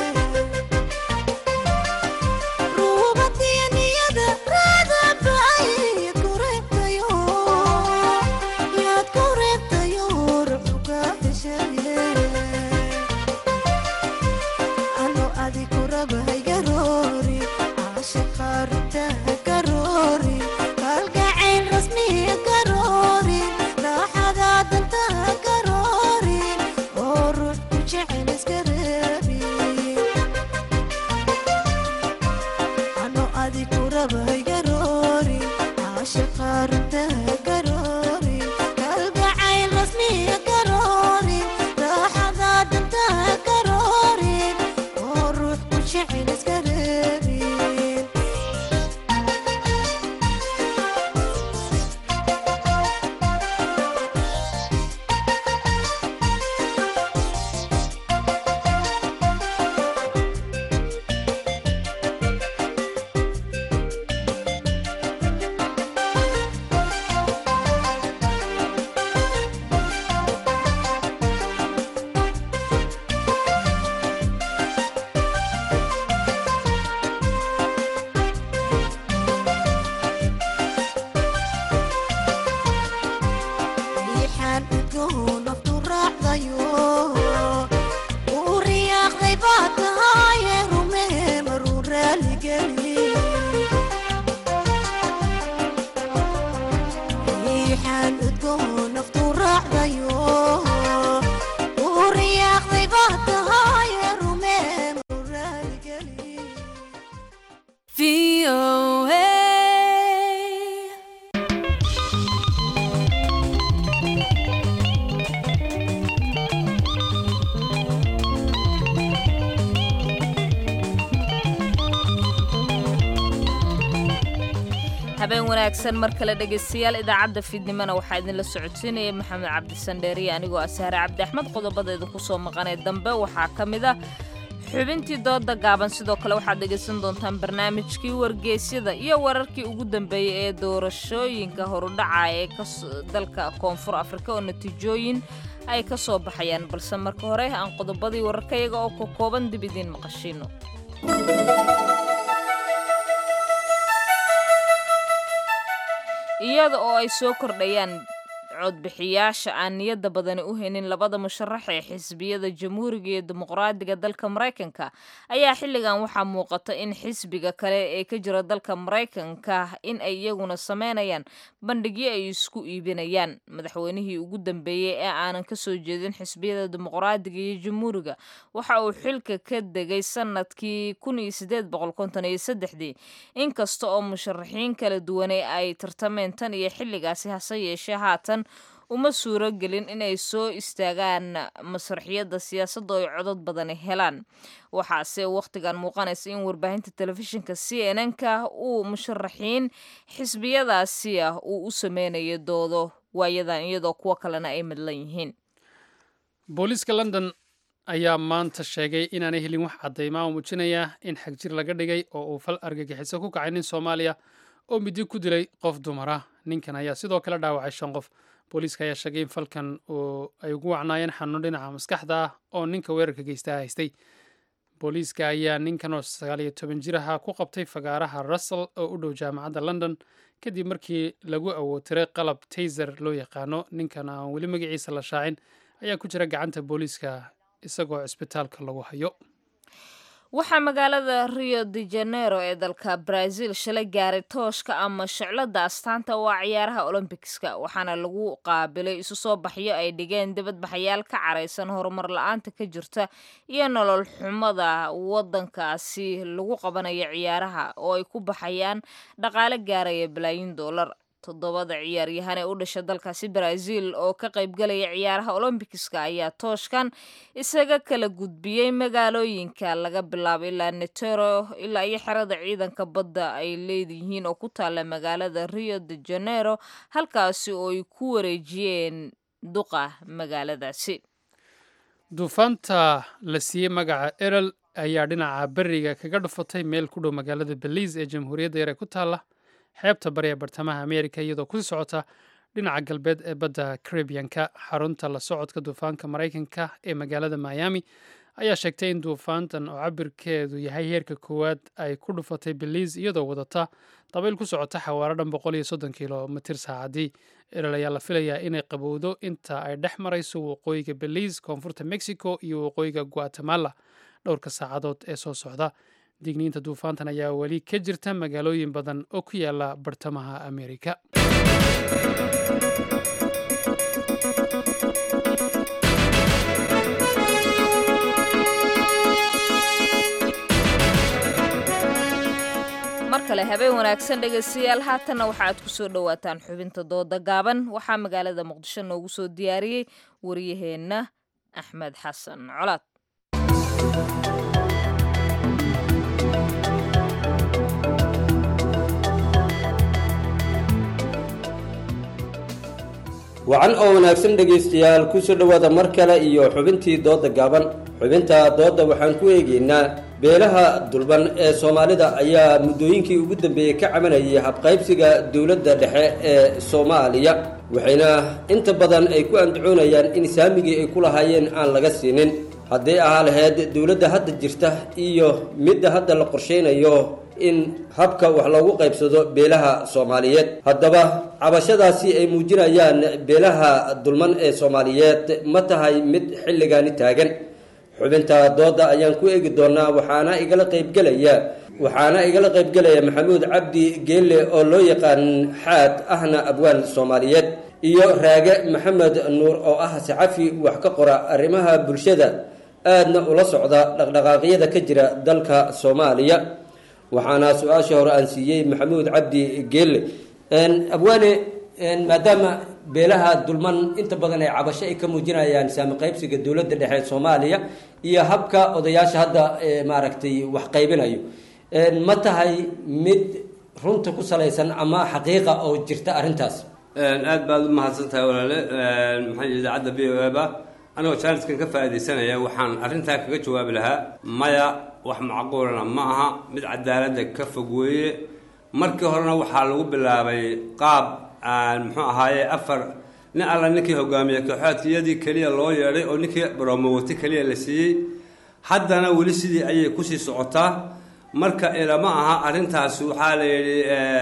habeen wanaagsan mar kale dhegaystayaal idaacadda fiidnimona waxaa idinla socodsiinaya maxamed cabdisandheeriye anigoo ah sahre cabdi axmed qodobadeeda kusoo maqanee dambe waxaa ka mid a xubintii dooda gaaban sidoo kale waxaad dhegaysan doontaan barnaamijkii wargeysyada iyo wararkii ugu dambeeyey ee doorashooyinka horudhaca ee dalka koonfur afrika oo natiijooyin ay ka soo baxayaan balse marka hore aan qodobadii wararkayaga oo ka kooban dib idiin maqashiino iyada oo ay soo kordhayaan codbixiyaasha aan niyadda badani u haynin labada musharax ee xisbiyada jamhuuriga iyo dimuqraadiga dalka maraykanka ayaa xilligan waxaa muuqata in xisbiga kale ee ka jira dalka maraykanka in ay iyaguna sameynayaan bandhigyo ay isku iibinayaan madaxweynihii ugu dambeeyey ee aanan kasoo jeedin xisbiyada dimuqraadiga iyo jamhuuriga waxa uu xilka ka degay sanadkii inkasta oo musharaxiin kala duwane ay tartameen tan iyo xilligaasi hase yeeshee haatan uma suuro gelin inay soo istaagaan masraxiyadda siyaasadda oo ay codod badani helaan waxaase wakhtigan muuqanaysa in warbaahinta telefishinka c n n-ka uu musharaxiin xisbiyadaasi ah uu u sameynayo doodo waayadan iyadoo kuwo kalena ay madlan yihiin booliiska london ayaa maanta sheegay inaanay helin wax caddaymaa oo muujinaya in xagjir laga dhigay oo uu fal argagixiso ku kacay nin soomaaliya oo midi ku dilay qof dumara ninkan ayaa sidoo kale dhaawacay shan qof booliiska ayaa sheegay in falkan ay ugu wacnaayeen xanuun dhinaca maskaxda ah oo ninka weerarka geystaa haystay booliiska ayaa ninkan oo sagaal iyo toban jir ahaa ku qabtay fagaaraha russell oo u dhow jaamacadda london kadib markii lagu awootiray qalab tayser loo yaqaano ninkan aan weli magaciisa la shaacin ayaa ku jira gacanta booliiska isagoo cisbitaalka lagu hayo waxaa magaalada rio de janeiro ee dalka brazil shalay gaaray tooshka ama shiclada astaanta waa ciyaaraha olombikiska waxaana lagu qaabilay isu soo baxyo ay dhigeen dibadbaxayaal ka caraysan horumar la-aanta ka jirta iyo nolol xumada wadankaasi lagu qabanayo ciyaaraha oo ay ku baxayaan dhaqaale gaaraya balaayin doolar toddobada ciyaaryahan ee u dhasha dalkaasi brazil oo ka qaybgalaya ciyaaraha olombikiska ayaa tooshkan isaga kala gudbiyey magaalooyinka laga bilaabo ilaa netero ilaa iyo xerada ciidanka badda ay leeyihiin oo ku taalla magaalada rio de janeiro halkaasi oo ay ku wareejiyeen duqa magaaladaasi duufaanta la siiyey magaca erel ayaa dhinaca beriga kaga dhufatay meel ku dhow magaalada belize ee jamhuuriyadda yar ee ku taalla xeebta bari ee bartamaha ameerika iyadoo kusii socota dhinaca galbeed ee badda caribianka xarunta la socodka duufaanka maraykanka ee magaalada miami ayaa sheegtay in duufaantan oo cabirkeedu yahay heerka koowaad ay ku dhufatay belize iyadoo wadata dabayl ku socota xawaaro dhan boqol iyo soddon kilomitir saacadii erel ayaa la filayaa inay qabowdo inta ay dhex marayso waqooyiga belize koonfurta mexico iyo waqooyiga guatemala dhowrka saacadood ee soo socda digniinta duufaantan ayaa weli ka jirta magaalooyin badan oo ku yaala bartamaha ameerika mar kale habeen wanaagsan dhegaystayaal haatanna waxaaad ku soo dhowaataan xubinta dooda gaaban waxaa magaalada muqdisho noogu soo diyaariyey waryaheenna axmed xasan colaad wacan oo wanaagsan dhegaystayaal kusoo dhowaada mar kale iyo xubintii dooda gaaban xubinta doodda waxaan ku eegaynaa beelaha dulban ee soomaalida ayaa muddooyinkii ugu dambeeyey ka cabanayay habqaybsiga dowladda dhexe ee soomaaliya waxayna inta badan ay ku andacoonayaan in saamigii ay ku lahaayeen aan laga siinin hadday ahaa lahayd dowladda hadda jirta iyo midda hadda la qorshaynayo in habka wax loogu qaybsado beelaha soomaaliyeed haddaba cabashadaasi ay muujinayaan beelaha dulman ee soomaaliyeed ma tahay mid xilligaani taagan xubinta dooda ayaan ku eegi doonaa waxaana igala qaybgelaya waxaana igala qaybgelaya maxamuud cabdi geelle oo loo yaqaan xaad ahna abwaan soomaaliyeed iyo raage maxamed nuur oo ah saxafi wax ka qora arrimaha bulshada aadna ula socda dhaqdhaqaaqyada ka jira dalka soomaaliya waxaana su-aasha hore aan siiyey maxamuud cabdi geelle abwaane maadaama beelaha dulman inta badan ay cabasho ay ka muujinayaan saami qaybsiga dowladda dhexe ee soomaaliya iyo habka odayaasha hadda maaragtay wax qaybinayo ma tahay mid runta ku salaysan ama xaqiiqa oo jirta arrintaas aad baad u mahadsan tahay walaale maxaa idaacadda v o eba anigoo jaaniskan ka faa'iidaysanaya waxaan arrintaa kaga jawaabi lahaa maya wax macquulana ma aha mid cadaaladda ka fog weeye markii horena waxaa lagu bilaabay qaab aan muxuu ahaaye afar nin alla ninkii hogaamiye kooxaadkiyadii keliya loo yeedhay oo ninkii baromowati keliya la siiyey haddana weli sidii ayay kusii socotaa marka ilama aha arrintaasi waxaa la yidhi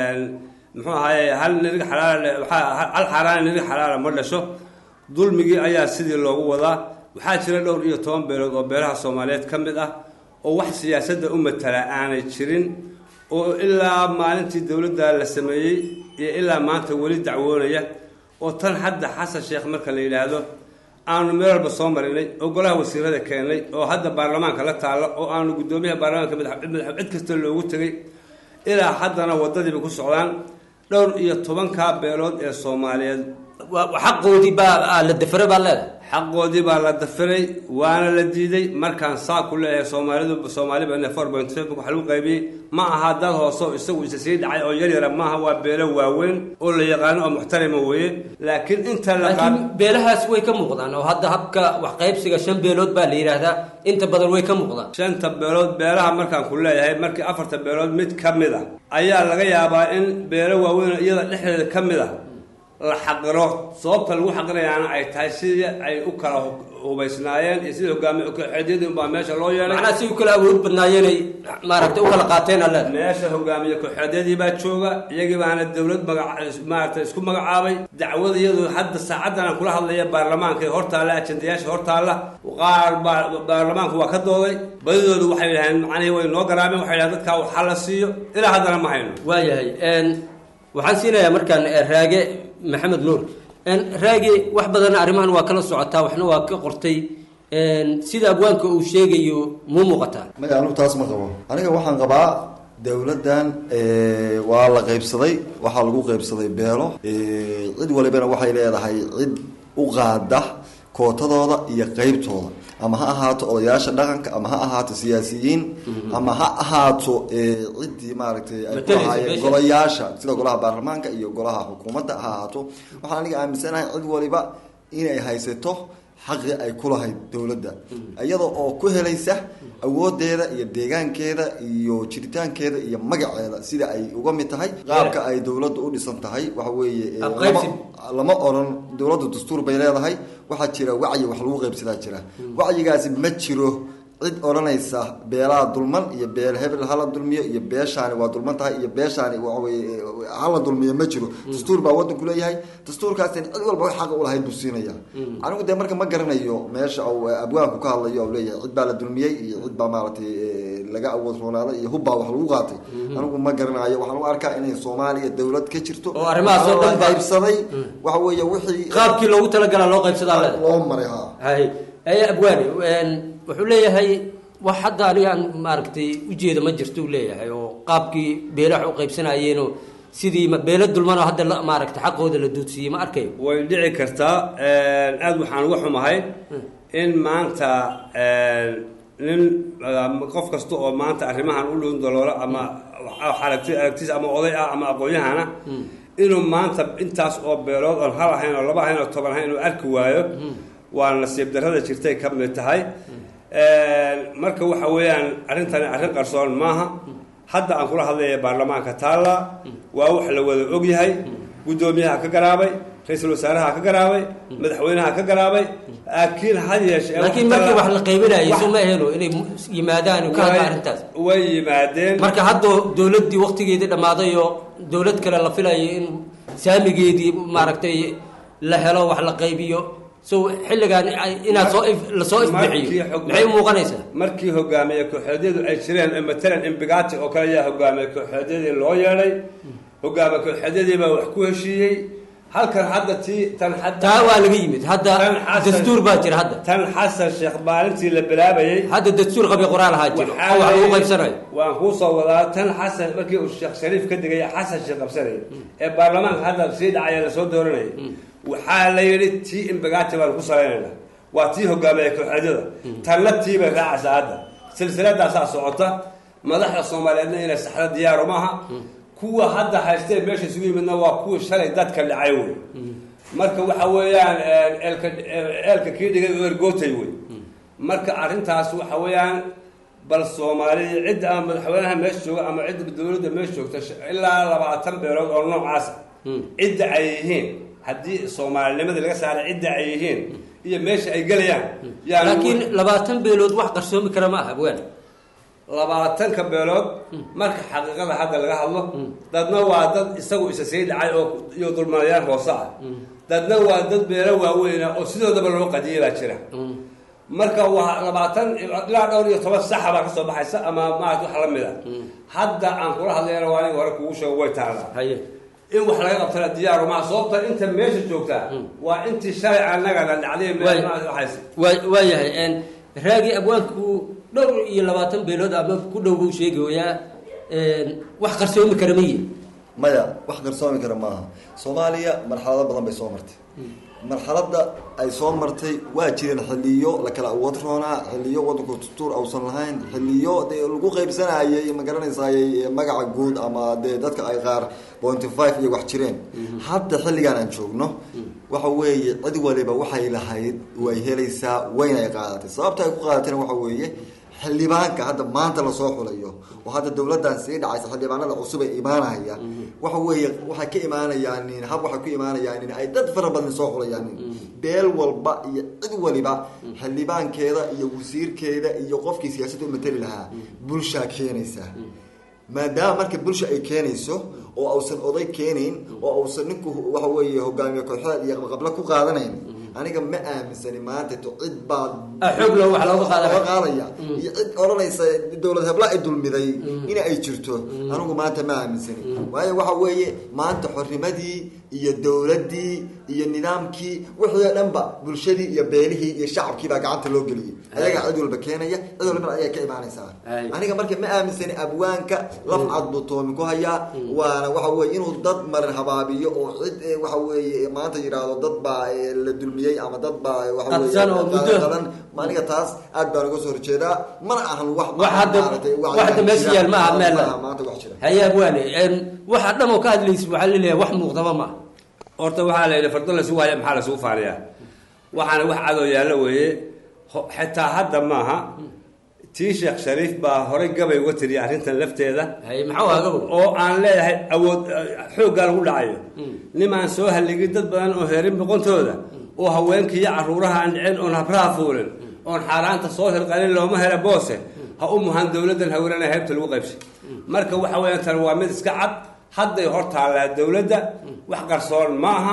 muxuu ahaaye hal nirig xalaala hal xaaraana nirig xalaala ma dhasho dulmigii ayaa sidii loogu wadaa waxaa jira dhowr iyo toban beelood oo beelaha soomaaliyeed ka mid ah oo wax siyaasadda u matala aanay jirin oo ilaa maalintii dowladda la sameeyey iyo ilaa maanta weli dacwoonaya oo tan hadda xasan sheekh marka la yidhaahdo aanu meel walba soo marinay oo golaha wasiirada keennay oo hadda baarlamaanka la taalla oo aanu guddoomiyaha baarlamaanka madax cid kasta loogu tegay ilaa haddana waddadiiba ku socdaan dhowr iyo tobankaa beelood ee soomaaliyeed xaqoodii baa la dafiray baa leedahay xaqoodii baa la dafiray waana la diiday markaan saa ku leeyahay soomaalidu soomaaliba four point facebook waxa lagu qaybiyey ma aha dad hoose oo isagu isa sii dhacay oo yaryara maaha waa beelo waaweyn oo la yaqaano oo muxtarima weeye laakiin inta la laakiin beelahaas way ka muuqdaan oo hadda habka wax qaybsiga shan beelood baa la yidhaahdaa inta badan way ka muuqdaan shanta beelood beelaha markaan ku leeyahay markii afarta beelood mid ka mid ah ayaa laga yaabaa in beelo waaweyn iyada dhexdeeda ka mid ah la xaqiro sababta lagu xaqirayaana ay tahay sidii ay u kala hubaysnaayeen iyo sidii hogaamiye kooxeedyadii unbaa meesha loo yeelay macnaha si u kala awood badnaayeenay maaragtay u kala qaateen alle meesha hogaamiye kooxeedyadii baa jooga iyagii baana dowlad magac maaragtay isku magacaabay dacwada iyadu hadda saacaddan aan kula hadlaya baarlamaanka ee hortaalla ajendayaasha hortaalla qaar baa baarlamaanku waa ka dooday badidoodu waxay yidhaheen macnihii way noo garaameen waxay yidhahen dadkaa waxa la siiyo ilaa haddana ma hayno waayahay waxaan siinayaa markaan raage maxamed nuur raage wax badan arrimahan waa kala socotaa waxna waa ka qortay sida abwaanka uu sheegayo muu muuqataa maya anigu taas ma qabo aniga waxaan qabaa dowladdan waa la qaybsaday waxaa lagu qaybsaday beelo cid walibana waxay leedahay cid u qaada kootadooda iyo qeybtooda ama ha ahaato odayaasha dhaqanka ama ha ahaato siyaasiyiin ama ha ahaato ciddii maaragtay ay ku lahaayeen golayaasha sida golaha baarlamaanka iyo golaha xukuumadda ha ahaato waxaan aniga aaminsanahay cid waliba inay haysato xaqi ay ku lahayd dowladda iyada oo ku helaysa awoodeeda iyo deegaankeeda iyo jiritaankeeda iyo magaceeda sida ay uga mid tahay qaabka ay dowladda u dhisan tahay waxa weeye lama oran dowladda dastuur bay leedahay waxaa jira wacyi wax lagu qaybsadaa jira wacyigaasi ma jiro cid odhanaysa beelaha dulman iyo beel hebel hala dulmiyo iyo beeshaani waa dulman tahay iyo beeshaani waxaweye hala dulmiyo ma jiro dastuur baa waddanku leeyahay dastuurkaasina cid walba wax xaqa ulahayd buu siinaya anigu dee marka ma garanayo meesha uu abwaanku ka hadlayo u leeyahay cid baa la dulmiyey iyo cid baa maaragtay laga awood roonaaday iyo hubbaa wax lagu qaatay anigu ma garanayo waxaan u arkaa inay soomaaliya dowlad ka jirto oo arrimahaas oo dhan qaybsaday waxa weeye wixii qaabkii loogu talagalaa loo qaybsadaa leedahay loo maray ha hay ay abwaani wuxuu leeyahay wax hadda anigaan maaragtay ujeeda ma jirto uu leeyahay oo qaabkii beelaha u qaybsanayeenoo sidii beelo dulmanoo hadda maaragtay xaqooda la duudsiiyey ma arkayo way dhici kartaa aada waxaan uga xumahay in maanta nin qof kasta oo maanta arrimahan u dhown daloolo ama aragti aragtiis ama oday ah ama aqoon-yahana inuu maanta intaas oo beelood oon hal ahayn oo laba ahayn oo toban ahayn inuu arki waayo waa nasiib darrada jirtay ka mid tahay marka waxa weeyaan arrintani arrin qarsoon maaha hadda aan kula hadlaya baarlamaanka taalla waa wax la wada ogyahay guddoomiyaha ka garaabay ra-iisul wasaaraha ka garaabay madaxweynaha ka garaabay laakiin had yeeshee laakiin markii wax la qaybinayo soo ma ahelo inay yimaadaan ka hadla arrintaas way yimaadeen marka hadda dowladdii waktigeedii dhammaaday oo dowlad kale la filayo in saamigeedii maaragtay la helo wax la qaybiyo so xilligaan inaad soo lasoo ifbixiyo maxay u muuqanaysaa markii hogaamiye kooxeedyadu ay jireen matalan imbigati oo kale ayaa hogaamiye kooxeedyadii loo yeedhay hogaamiye kooxeedyadii baa wax ku heshiiyey halkan hadda tii tan taa waa laga yimid hadda dastuur baa jira hadda tan xasan sheekh maalintii la bilaabayey hadda dastuur qabi qoraal ahaa jiro oo wax lagu qaybsanayo waan kuu soo wadaa tan xasan markii uu sheekh shariif ka digaya xasan sheekh qabsanaya ee baarlamaanka hadda sii dhacaya lasoo dooranaya waxaa la yidhi tii imbagati baan ku salaynayna waa tii hogaamiye kooxeedyada tanna tii bay raacaysaa hadda silsiladaasaa socota madaxda soomaaliyeedna inay saxda diyaaru maaha kuwa hadda haystee meesha isugu yimidna waa kuwii shalay dadka dhacay wey marka waxa weeyaan eelka eelka kii dhigay oo ergootay wey marka arrintaas waxa weeyaan bal soomaaliya cidda ama madaxweynaha meesha jooga ama cidda dowladda meesha joogta ilaa labaatan beelood oo noocaasa cidda ay yihiin haddii soomaalinimadii laga saaray cidda ay yihiin iyo meesha ay gelayaan laakiin labaatan beelood wax qarsoomi kara ma aha abwaan labaatanka beelood marka xaqiiqada hadda laga hadlo dadna waa dad isagu isa sii dhacay oo iyo dulmanayaan hoose ah dadna waa dad beelo waaweyna oo sidoodaba loo qadiyay baa jira marka waa labaatan ilaa dhowr iyo toban saxa baa kasoo baxaysa ama maarata wax la mid a hadda aan kula hadlayana waa aniga hore kugu sheego way taalaa in wax laga qabtana diyaaru maa sababta inta meesha joogtaa waa intii shalay annagana dhacday meel waxays waayahay raagi abwaanku dhowr iyo labaatan beelood ama ku dhow buu sheegayaa wax qarsoomi kara ma yihin maya wax qarsoomi kara maaha soomaaliya marxalado badan bay soo martay marxaladda ay soo martay waa jireen xiliyo la kala awood roonaa xiliyo wadanku tutuur ausan lahayn xiliyo dee lagu qaybsanayay ma garanaysayay magaca guud ama dee dadka ay qaar pointy five iyo wax jireen hadda xilligan aan joogno waxa weeye cid waliba waxay lahayd way helaysaa wayna ay qaadatay sababta ay ku qaadatayna waxa weeye xildhibaanka hadda maanta lasoo xulayo oo hadda dowladdan sii dhacaysa xildhibaanada cusub ay imaanaya waxa weeye waxay ka imaanayaan hab waxay ku imaanayaan ay dad fara badan soo xulayaan beel walba iyo cid waliba xildhibaankeeda iyo wasiirkeeda iyo qofkii siyaasadda u matali lahaa bulshaa keenaysa maadaama marka bulsha ay keenayso oo ausan oday keenayn oo ausan ninku waxa weeye hogaamiye kooxeed iyo qabqabla ku qaadanayn aniga ma aaminsani maanta to cid baa xoogla wax looga qaadaya qaadaya iyo cid odhanaysa dowlad hebla ay dulmiday in ay jirto anigu maanta ma aaminsani waayo waxa weeye maanta xornimadii iyo dowladdii iyo nidaamkii wixii oo dhanba bulshadii iyo beelihii iyo shacabkii baa gacanta loo geliyay ayagaa cid walba keenaya cid walbana ayay ka imaanaysaa aniga marka ma aaminsani abwaanka laf cad buu toomi ku hayaa waana waxa weye inuu dad marin habaabiyo oo cid waxa weeye maanta yidhaahdo dad baa la dulmiyey ama dad baa waxaweyeqadan aniga taas aad baan uga soo horjeedaa mana ahan wax wax hadda wax hadda meesha yaal ma aha meel maanta wax jira haye abwaane waxa dhan oo ka hadlaysa waxaa laleeyahay wax muuqdaba ma horta waxaa la yidhi fardo lasugu haya maxaa lasugu faaniyaa waxaana wax cadoo yaallo weeye xitaa hadda maaha tii sheekh shariif baa horey gabay uga tiriyay arrintan lafteeda oo aan leeyahay awood xooggaa lagu dhacayo nimaan soo halligin dad badan oo heerin boqontooda oo haweenkiiyo caruuraha aan dhicin oon habraha fuulin oon xaaraanta soo hirqalin looma hela boose ha u muhan dowladdan haweenana heybta lagu qaybsay marka waxa weeyaan tan waa mid iska cad hadday hor taallaa dowladda wax qarsoon ma aha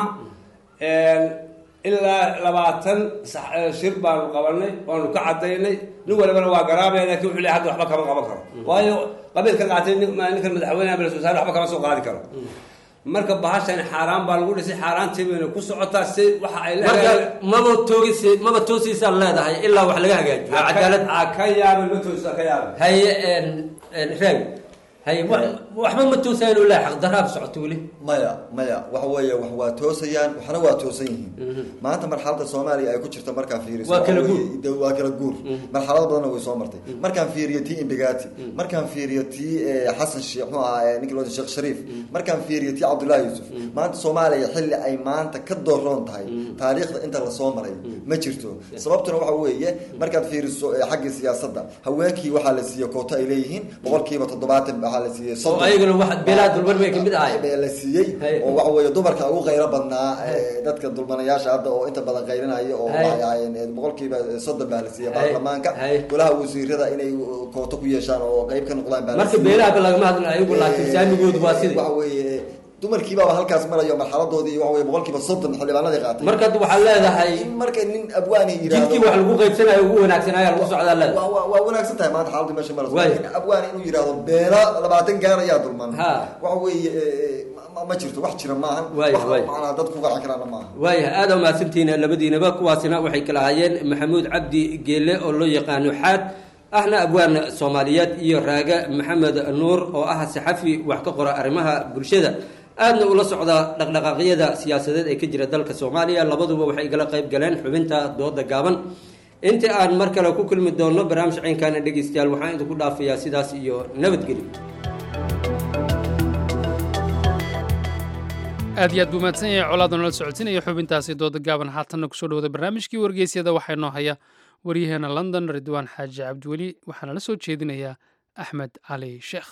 ilaa labaatan shir baanu qabanay waanu ka cadaynay nin walibana waa garaabaya lakin wuxuu leey hadda waxba kama qaban karo waayo qabiil ka qaatay ninkan madaxweyneha bal wasaare waxba kama soo qaadi karo marka bahashan xaaraan baa lagu dhisay xaaraantii bayna ku socotaa si waxa ay marka maba toogis maba toosiisaan leedahay ilaa wax laga hagaajiyo cadaalad ka yaaban ma toosisa ka yaaban haye raag haye waxba ma toosayaan ilaa xaqdaraab socoto weli maya maya waxa weeye wax waa toosayaan waxna waa toosan yihiin maanta marxaladda soomaaliya ay ku jirta markaan fiiriso Waa kala guur. waa kala guur marxalado badanna way soo martay markaan fiiriyo tii imbigati markaan fiiriyo tii eh, xasan sheekh muxuu ahaa ninki loo sheekh shariif markaan fiiriyo tii cabdullaahi yuusuf maanta soomaaliya xilli ay maanta ka dooroon tahay taariikhda inta lasoo maray ma jirto sababtuna waxa weeye markaad fiiriso eh, xaggii siyaasadda haweenkii waxaa la siiyey kooto ay leeyihiin boqolkiiba toddobaatan waxaa la siiyey oo ayagana wax beelaha dulmar bay kamid ahay bee la siiyey oo waxa weeye dumarka ugu qaylo badnaa eh, dadka dulmanayaasha hadda oo inta badan qaylinaya oo Hay. waxay ahaayeen eh, boqolkiiba soddon baa la siiyey Hay. baarlamaanka golaha wasiirada inay kooto ku yeeshaan oo qayb ka noqdaan baa la marka siiyey. beelahaba lagama hadlin ayagu laakiin saamigoodu waa sidii waxa weeye dumarkiibaaba halkaas marayo marxaladoodii waxa weye boqolkiiba soddon xildhibaanadii qaatay marka hadda waxaa leedahay marka nin abwaani yidhaahdo jidkii wax lagu qaybsanayo ugu wanaagsanaya lagu socdaa leedahay waa waa- waa wanaagsan tahay maanta xaaladda meesha marayso Waay. laakiin abwaani inuu yidhaahdo beela labaatan gaar ayaa dulman waxa weeye eh, ma- ma jirto wax jira maahan Waay, wax waay. macnaa dad ku gacan karaana maaha waayahay aada u mahadsantihiin labadiinaba kuwaasina waxay kala hayeen maxamuud cabdi geele oo loo yaqaano xaad ahna abwaan soomaaliyeed iyo raaga maxamed nuur oo ah saxafi wax ka qora arrimaha bulshada aadna ula socda dhaqdhaqaaqyada siyaasadeed ee ka jira dalka soomaaliya labaduba waxay igala qayb galeen xubinta dooda gaaban inta aan mar kale ku kulmi doonno barnaamij ciinkaana dhegeystayaal waxaan idinku dhaafayaa sidaas iyo nabadgelyo aad iyo aad buu mahadsan yahay colaadoo nala socodsiinaya xubintaasi dooda gaaban haatanna kusoo dhawada barnaamijkii wargeysyada waxaa inoo haya waryaheena london ridwaan xaaji cabdiweli waxaana la soo jeedinayaa axmed cali sheekh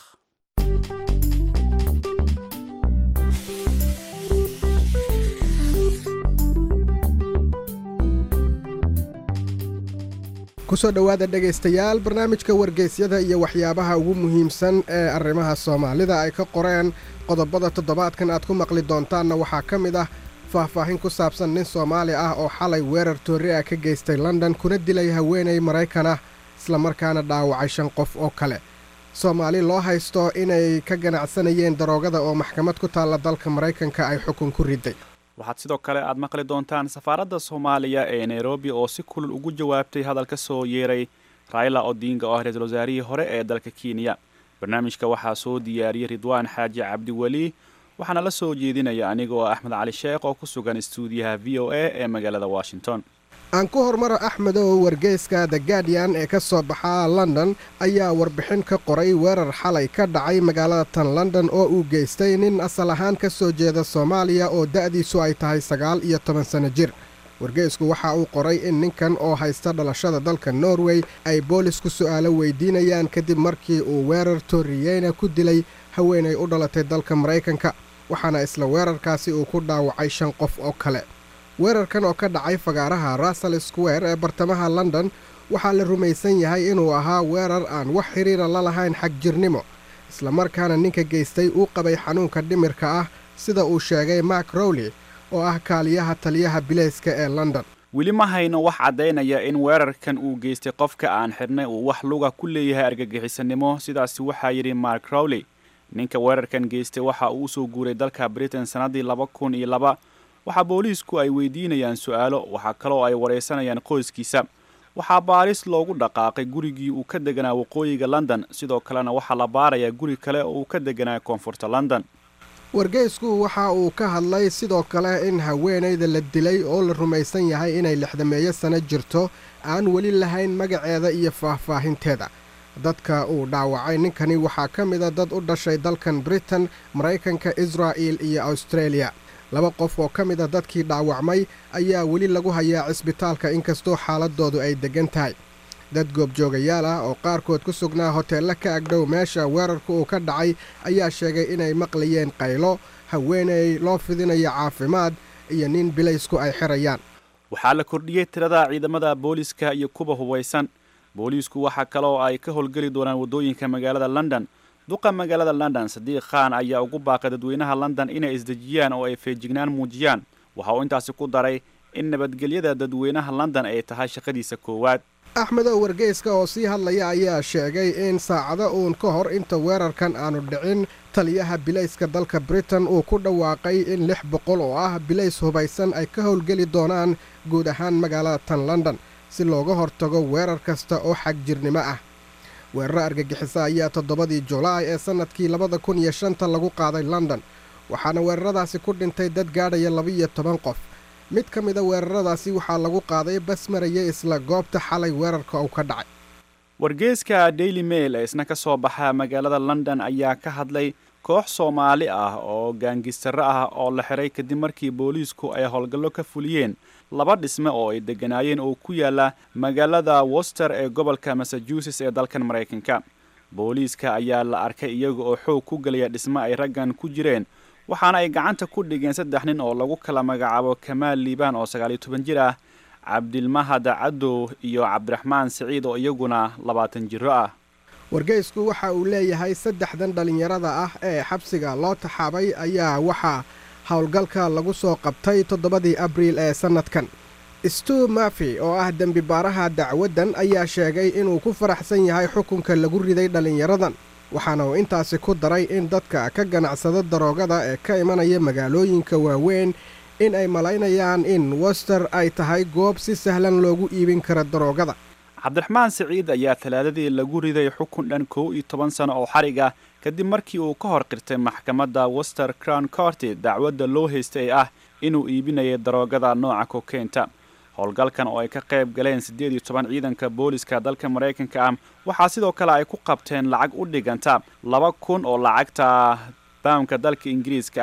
kusoo dhowaada dhegaystayaal barnaamijka wargeysyada iyo waxyaabaha ugu muhiimsan ee arrimaha soomaalida ay ka qoreen qodobada toddobaadkan aad ku maqli doontaanna waxaa ka mid ah faahfaahin ku saabsan nin soomaali ah oo xalay weerar toori ah ka geystay london kuna dilay haweenay maraykan ah islamarkaana dhaawacay shan qof oo kale soomaali loo haysto inay ka ganacsanayeen daroogada oo maxkamad ku taalla dalka maraykanka ay xukun ku riday waxaad sidoo kale aad maqli doontaan safaaradda soomaaliya ee nairobi oo si kulul ugu jawaabtay hadal ka soo yeeray raila odinga oo ah ra-iisul wasaarihii hore ee dalka kenya barnaamijka waxaa soo diyaariyey ridwaan xaaji cabdiweli waxaana la soo jeedinaya aniga oo axmed cali sheekh oo ku sugan istuudiyaha v o a ee magaalada washington aan ku hormaro axmedow wargeyska the guardian ee ka soo baxa london ayaa warbixin ka qoray weerar xalay ka dhacay magaalada tan london oo uu geystay nin asal ahaan ka soo jeeda soomaaliya oo da'diisu ay tahay sagaal iyo toban sanno jir wargeysku waxa uu qoray in ninkan oo haysta dhalashada dalka norway ay boolisku su'aalo weydiinayaan kadib markii uu weerar torriyeyna ku dilay haweenay u dhalatay dalka maraykanka waxaana isla weerarkaasi uu ku dhaawacay shan qof oo kale weerarkan oo ka dhacay fagaaraha russell square ee bartamaha london waxaa la rumaysan yahay inuu ahaa weerar aan wax xidhiira la lahayn xag jirnimo islamarkaana ninka geystay uu qabay xanuunka dhimirka ah sida uu sheegay mark rowley oo ah kaaliyaha taliyaha bileyska ee london weli ma hayno wax caddaynaya in weerarkan uu geystay qofka aan xidhnay uu wax luga ku leeyahay argagixisanimo sidaasi waxaa yidhi mark rowley ninka weerarkan geystay waxa uu usoo guuray dalka britain sannaddii laba kun iyo laba waxaa booliisku ay weydiinayaan su'aalo waxaa kaloo ay waraysanayaan qoyskiisa waxaa baaris loogu dhaqaaqay gurigii uu ka deganaa waqooyiga london sidoo kalena waxaa la baarayaa guri kale oo uu ka deganaa koonfurta london wargeysku waxa uu ka hadlay sidoo kale in haweenayda la dilay oo la rumaysan yahay inay lixdameeyo sano jirto aan weli lahayn magaceeda iyo faahfaahinteeda dadka uu dhaawacay ninkani waxaa ka mida dad u dhashay dalkan britain maraykanka israa'il iyo australia laba qof oo ka mid a dadkii dhaawacmay ayaa weli lagu hayaa cisbitaalka inkastoo xaaladoodu ay deggan tahay dad goobjoogayaal ah oo qaarkood ku sugnaa hoteella ka agdhow meesha weerarka uu ka dhacay ayaa sheegay inay maqlayeen qaylo haweenay loo fidinayo caafimaad iyo nin bilaysku ay xirayaan waxaa la kordhiyey tirada ciidamada booliiska iyo kuwa hubaysan booliisku waxaa kaloo ay ka howlgeli doonaan waddooyinka magaalada london duqa magaalada london sadiiq khan ayaa ugu baaqay dadweynaha london inay isdejiyaan oo ay feejignaan muujiyaan waxa uu intaasi ku daray in nabadgelyada dadweynaha london ay tahay shaqadiisa koowaad axmedow wargeyska oo sii hadlaya ayaa sheegay in saacado uun ka hor inta weerarkan aanu dhicin taliyaha bilayska dalka britain uu ku dhawaaqay in lix boqol oo ah bilays hubaysan ay ka howlgeli doonaan guud ahaan magaalada tan london si looga hortago weerar kasta oo xag jirnimo ah weeraro argagixisa ayaa toddobadii julaay ee sannadkii labada kun iyo shanta lagu qaaday london waxaana weeraradaasi ku dhintay dad gaadhaya laba-iyo toban qof mid ka mida weeraradaasi waxaa lagu qaaday bas maraya isla goobta xalay weerarka uu ka dhacay wargeeska daily mail ee isna ka soo baxa magaalada london ayaa ka hadlay koox soomaali ah oo gaangistarro ah oo la xiray kadib markii booliisku ay howlgallo ka fuliyeen laba dhisme oo ay degganaayeen oo ku yaala magaalada woster ee gobolka massachusetts ee dalkan maraykanka booliiska ayaa la arkay iyaga oo xoog ku gelaya dhisme ay raggan ku jireen waxaana ay gacanta ku dhigeen saddex nin oo lagu kala magacaabo kamaal liibaan oo sagaaliyo toban jir ah cabdilmahad cadow iyo cabdiraxmaan siciid oo iyaguna labaatan jiro ah wargeysku waxa uu leeyahay saddexdan dhallinyarada ah ee xabsiga loo taxaabay ayaa waxaa howlgalka lagu soo qabtay toddobadii abriil ee sannadkan stu mafi oo ah dembi baaraha dacwaddan ayaa sheegay inuu ku faraxsan yahay xukunka lagu riday dhallinyaradan waxaana uu intaasi ku daray in dadka ka ganacsada daroogada ee ka imanaya magaalooyinka waaweyn in ay malaynayaan in wester ay tahay goob si sahlan loogu iibin karo daroogada cabdiraxmaan siciid ayaa talaadadii lagu riday xukun dhan kow iyo toban sano oo xarig ah kadib markii uu ka hor qirtay maxkamadda wester crown courty dacwadda loo haystay ee ah inuu iibinayay daroogada nooca kokeynta howlgalkan oo ay ka qayb galeen siddeed iyo toban ciidanka booliska dalka maraykanka ah waxaa sidoo kale ay ku qabteen lacag u dhiganta laba kun oo lacagta baamka dalka ingiriiska ah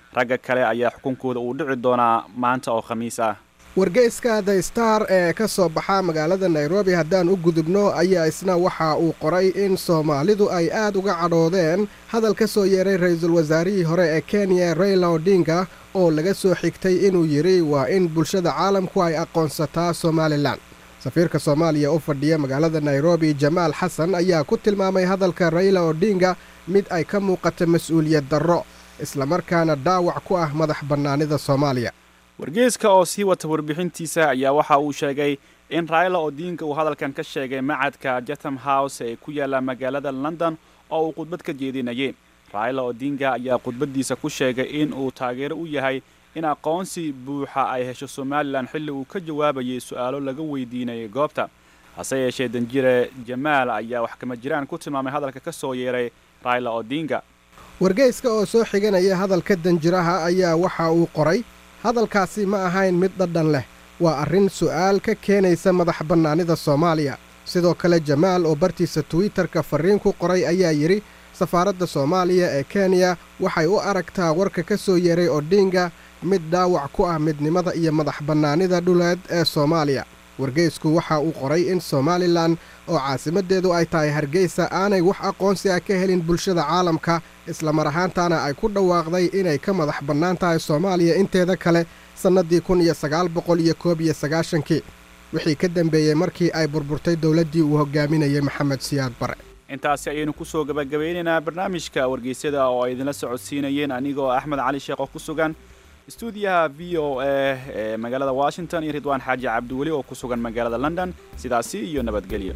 ragga kale ayaa xukunkooda uu dhici doonaa maanta oo khamiis ah wargeyska the star ee ka soo baxa magaalada nairobi haddaan u gudubno ayaa isna waxa uu qoray in soomaalidu ay aad uga cadhoodeen hadal ka soo yeeray ra-iisul wasaarihii hore ee kenya raila odinga oo laga soo xigtay inuu yidhi waa in bulshada caalamku ay aqoonsataa somalilan safiirka soomaaliya u fadhiya magaalada nairobi jamaal xasan ayaa ku tilmaamay hadalka raila odinga mid ay ka muuqata mas-uuliyad darro islamarkaana dhaawac ku ah madax bannaanida soomaaliya wargeyska oo sii wata warbixintiisa ayaa waxa uu sheegay in raila odinga uu hadalkan ka sheegay macadka jatham house ee ku yaalla magaalada london oo uu khudbad ka jeedinayay raila odinga ayaa khudbaddiisa ku sheegay in uu taageero u yahay in aqoonsi buuxa ay hesho somalilan xilli uu ka jawaabayay su'aalo laga weydiinayay goobta hase yeeshee danjire jamaal ayaa wax kama jiraan ku tilmaamay hadalka ka soo yeeray raila odinga wargeyska oo soo xiganaya hadalka danjiraha ayaa waxa uu qoray hadalkaasi ma ahayn mid dhadhan leh waa arrin su'aal ka keenaysa madax bannaanida soomaaliya sidoo kale jamaal oo bartiisa twitterka farriin ku qoray ayaa yidhi safaaradda soomaaliya ee kenya waxay u aragtaa warka ka soo yeeray odinga mid dhaawac ku ah midnimada iyo madax bannaanida dhuleed ee soomaaliya wargeysku waxa uu qoray in somalilan oo caasimaddeedu ay tahay hargeysa aanay wax aqoonsi ah ka helin bulshada caalamka islamar ahaantaana ay ku dhawaaqday inay ka madax bannaan tahay soomaaliya inteeda kale sannaddii kun iyo sagaal boqol iyo koob iyo sagaashankii wixii ka dambeeyey markii ay burburtay dowladdii uu hogaaminayay maxamed siyaad bare intaasi ayaynu kusoo gabagabeynaynaa barnaamijka wargeysyada oo ay idinla socodsiinayeen anigoo axmed cali sheekh oo ku sugan istuudiyaha v o a ee magaalada washington iyo ridwaan xaaji cabdiweli oo ku sugan magaalada london sidaasi iyo nabadgelyo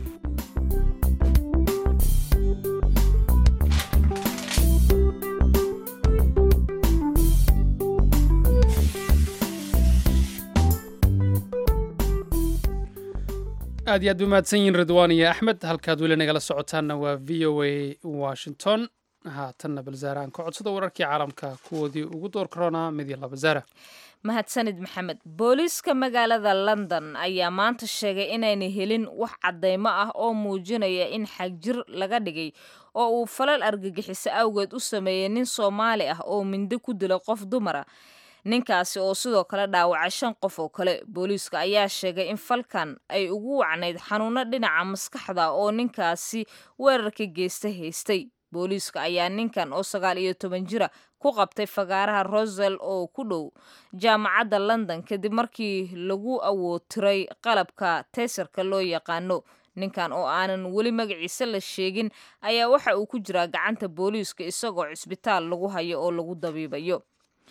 aad iyo aad bay mahadsan yihiin ridwaan iyo axmed halkaad weli nagala socotaanna waa v o a washington haatanna balzaara aan ka codsada wararkii caalamka kuwoodii ugu door karoonaa mid iyo laba zaara mahadsanid maxamed booliiska magaalada london ayaa maanta sheegay inaynay helin wax caddaymo ah oo muujinaya in xagjir laga dhigay oo uu falal argagixiso awgeed u sameeyey nin soomaali ah oo mindi ku dilay qof dumara ninkaasi oo sidoo kale dhaawacay shan qof oo kale booliiska ayaa sheegay in falkan ay ugu wacnayd xanuuno dhinaca maskaxda oo ninkaasi weerarka geysta haystay booliiska ayaa ninkan oo sagaal iyo toban jira ku qabtay fagaaraha rosel oo ku dhow jaamacadda london kadib markii lagu awootiray qalabka teysarka loo yaqaano ninkan oo aanan weli magaciisa la sheegin ayaa waxa uu ku jiraa gacanta booliiska isagoo cisbitaal lagu hayo oo lagu dabiibayo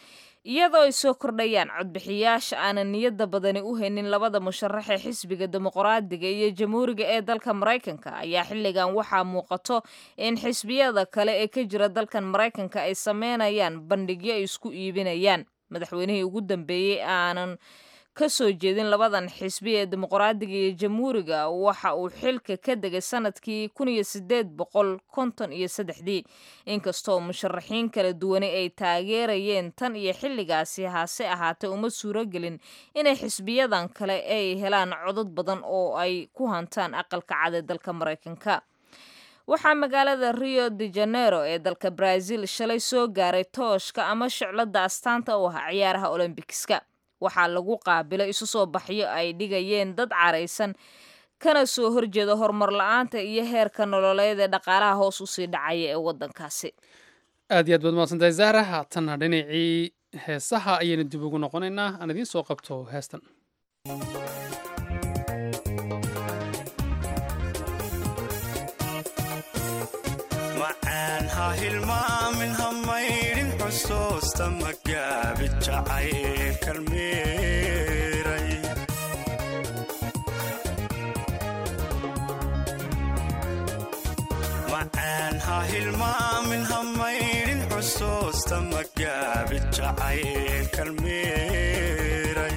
iyadoo ay soo kordhayaan codbixiyaasha aanan niyadda badani u haynin labada musharax ee xisbiga dimuqraadiga iyo jamhuuriga ee dalka maraykanka ayaa xilligan waxaa muuqato in xisbiyada kale ee ka jira dalkan maraykanka ay sameynayaan bandhigyo ay isku iibinayaan madaxweynihii ugu dambeeyey aanan ka soo jeedin labadan xisbi ee dimuqraadiga iyo jamhuuriga waxa uu xilka ka degay sanadkii kun iyo sideed boqol konton iyo saddexdii inkastoo musharaxiin kala duwani ay taageerayeen tan iyo xilligaasi hase ahaatee uma suuragelin inay xisbiyadan kale ay helaan codod badan oo ay ku hantaan aqalka cad ee dalka maraykanka waxaa magaalada rio de janeiro ee dalka brazil shalay soo gaaray tooshka ama shiclada astaanta u ah ciyaaraha olombikiska waxaa lagu qaabilay isu soo baxyo ay dhigayeen dad caraysan kana soo horjeeda horumar la-aanta iyo heerka nololeed ee dhaqaalaha hoos usii dhacaya ee waddankaasi aad iyo aad baad mahadsantahay zahra haatanna dhinacii heesaha ayaynu dib ugu noqonaynaa aan idiin soo qabto heestan macaan ha hilmaamin ha maydhin xusuusta magaabi jacayl kalmeeray macaan ha hilmaamin ha maydhin xusuusta magaabi jacayl kalmeeray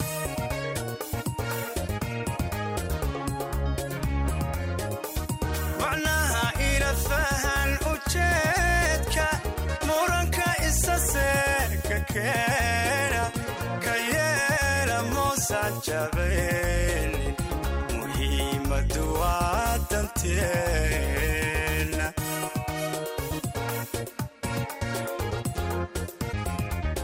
macnaha ila fahan ujeedka muranka isa seeka keena ka yeela moosan jabaynin muhiimadu waa danteena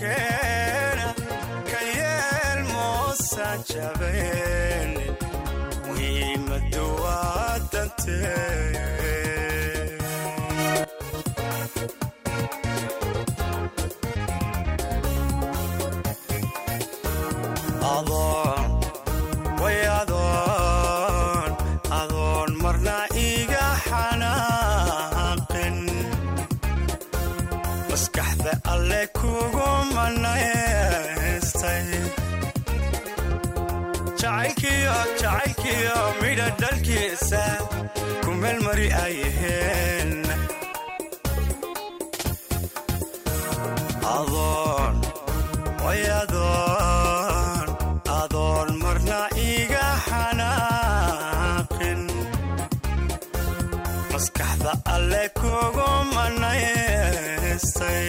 keena ka yeel moosan jabeenin muhiimadu waa dantee adoon way adoon adoon marna iga xanaaqin maskaxda alle kugu manaystay jacaylkiyo jacaylkiyo midha dhalkiisa ku meelmari ayaheen adoon way adoon adoon marna iga xanaaqin maskaxda alle kugu manaystay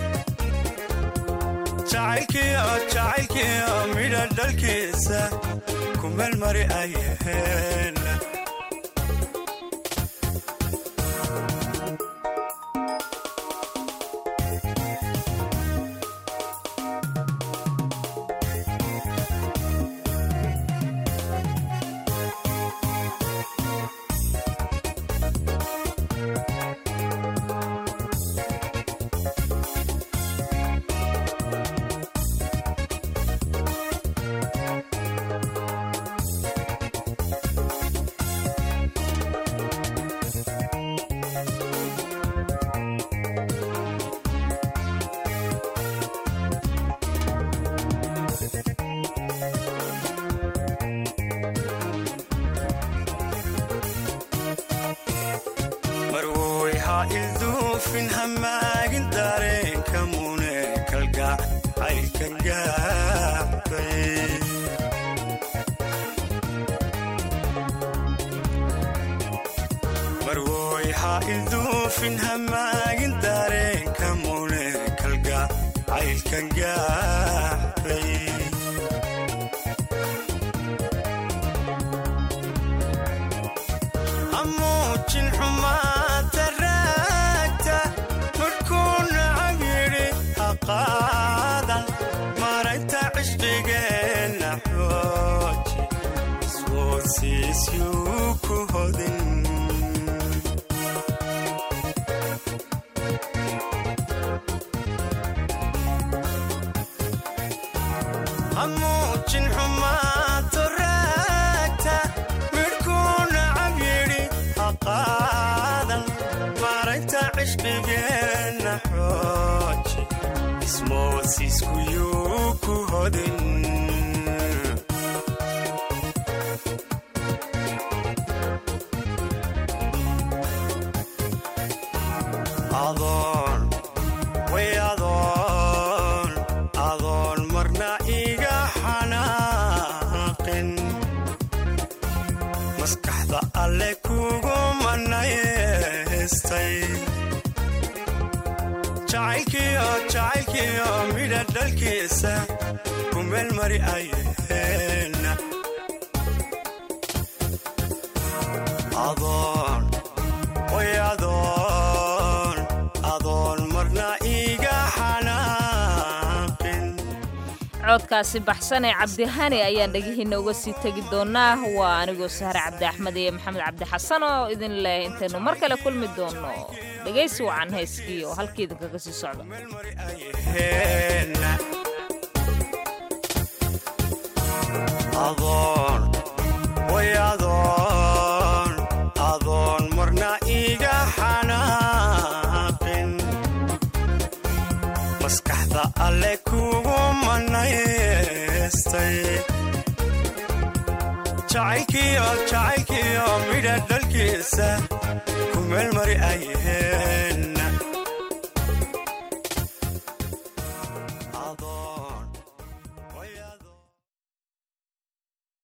jacaylkiyo jacaylkiyo midha dhalkiisa ku meelmari ayaheen marwoy ha ilduufin hamaagin dareenka mune kalga caylka gaabay marwoy ha ilduufin hamaagin dareenka mune kalga caylka gaabay hamuujin xumaata raagta markuu nacab yidhi ha qaadan maragta cishqigeenna xooji iswoodsiisyuu ku hodin hamuujin xumaato raagta midhkuu nacab yidhi ha qaadan maragta cishqigeenna xooji ismoodsiiskuyuu ku hodin adoon way adoon adoon marna iga xanaaqin maskaxda alle kugu manaystay jacaylkiyo jacaylkiyo midha dhalkiisa ku meelmari ayaheen adoon way adoon adoon marna iga xanaaqin codkaasi baxsan ee cabdihani ayaan dhegihiina uga sii tegi doonaa waa anigoo sahre cabdi axmed iyo maxamed cabdi xasan oo idin leh intaynu mar kale kulmi doono dhegaysi wacan hayskii oo halkii idinkaga sii socda adoon way adoon adoon marna iga xanaaqin maskaxda alle kugu manaystay jacaylkiyo jacaylkiyo midha dhalkiisa ku meelmari ayaheen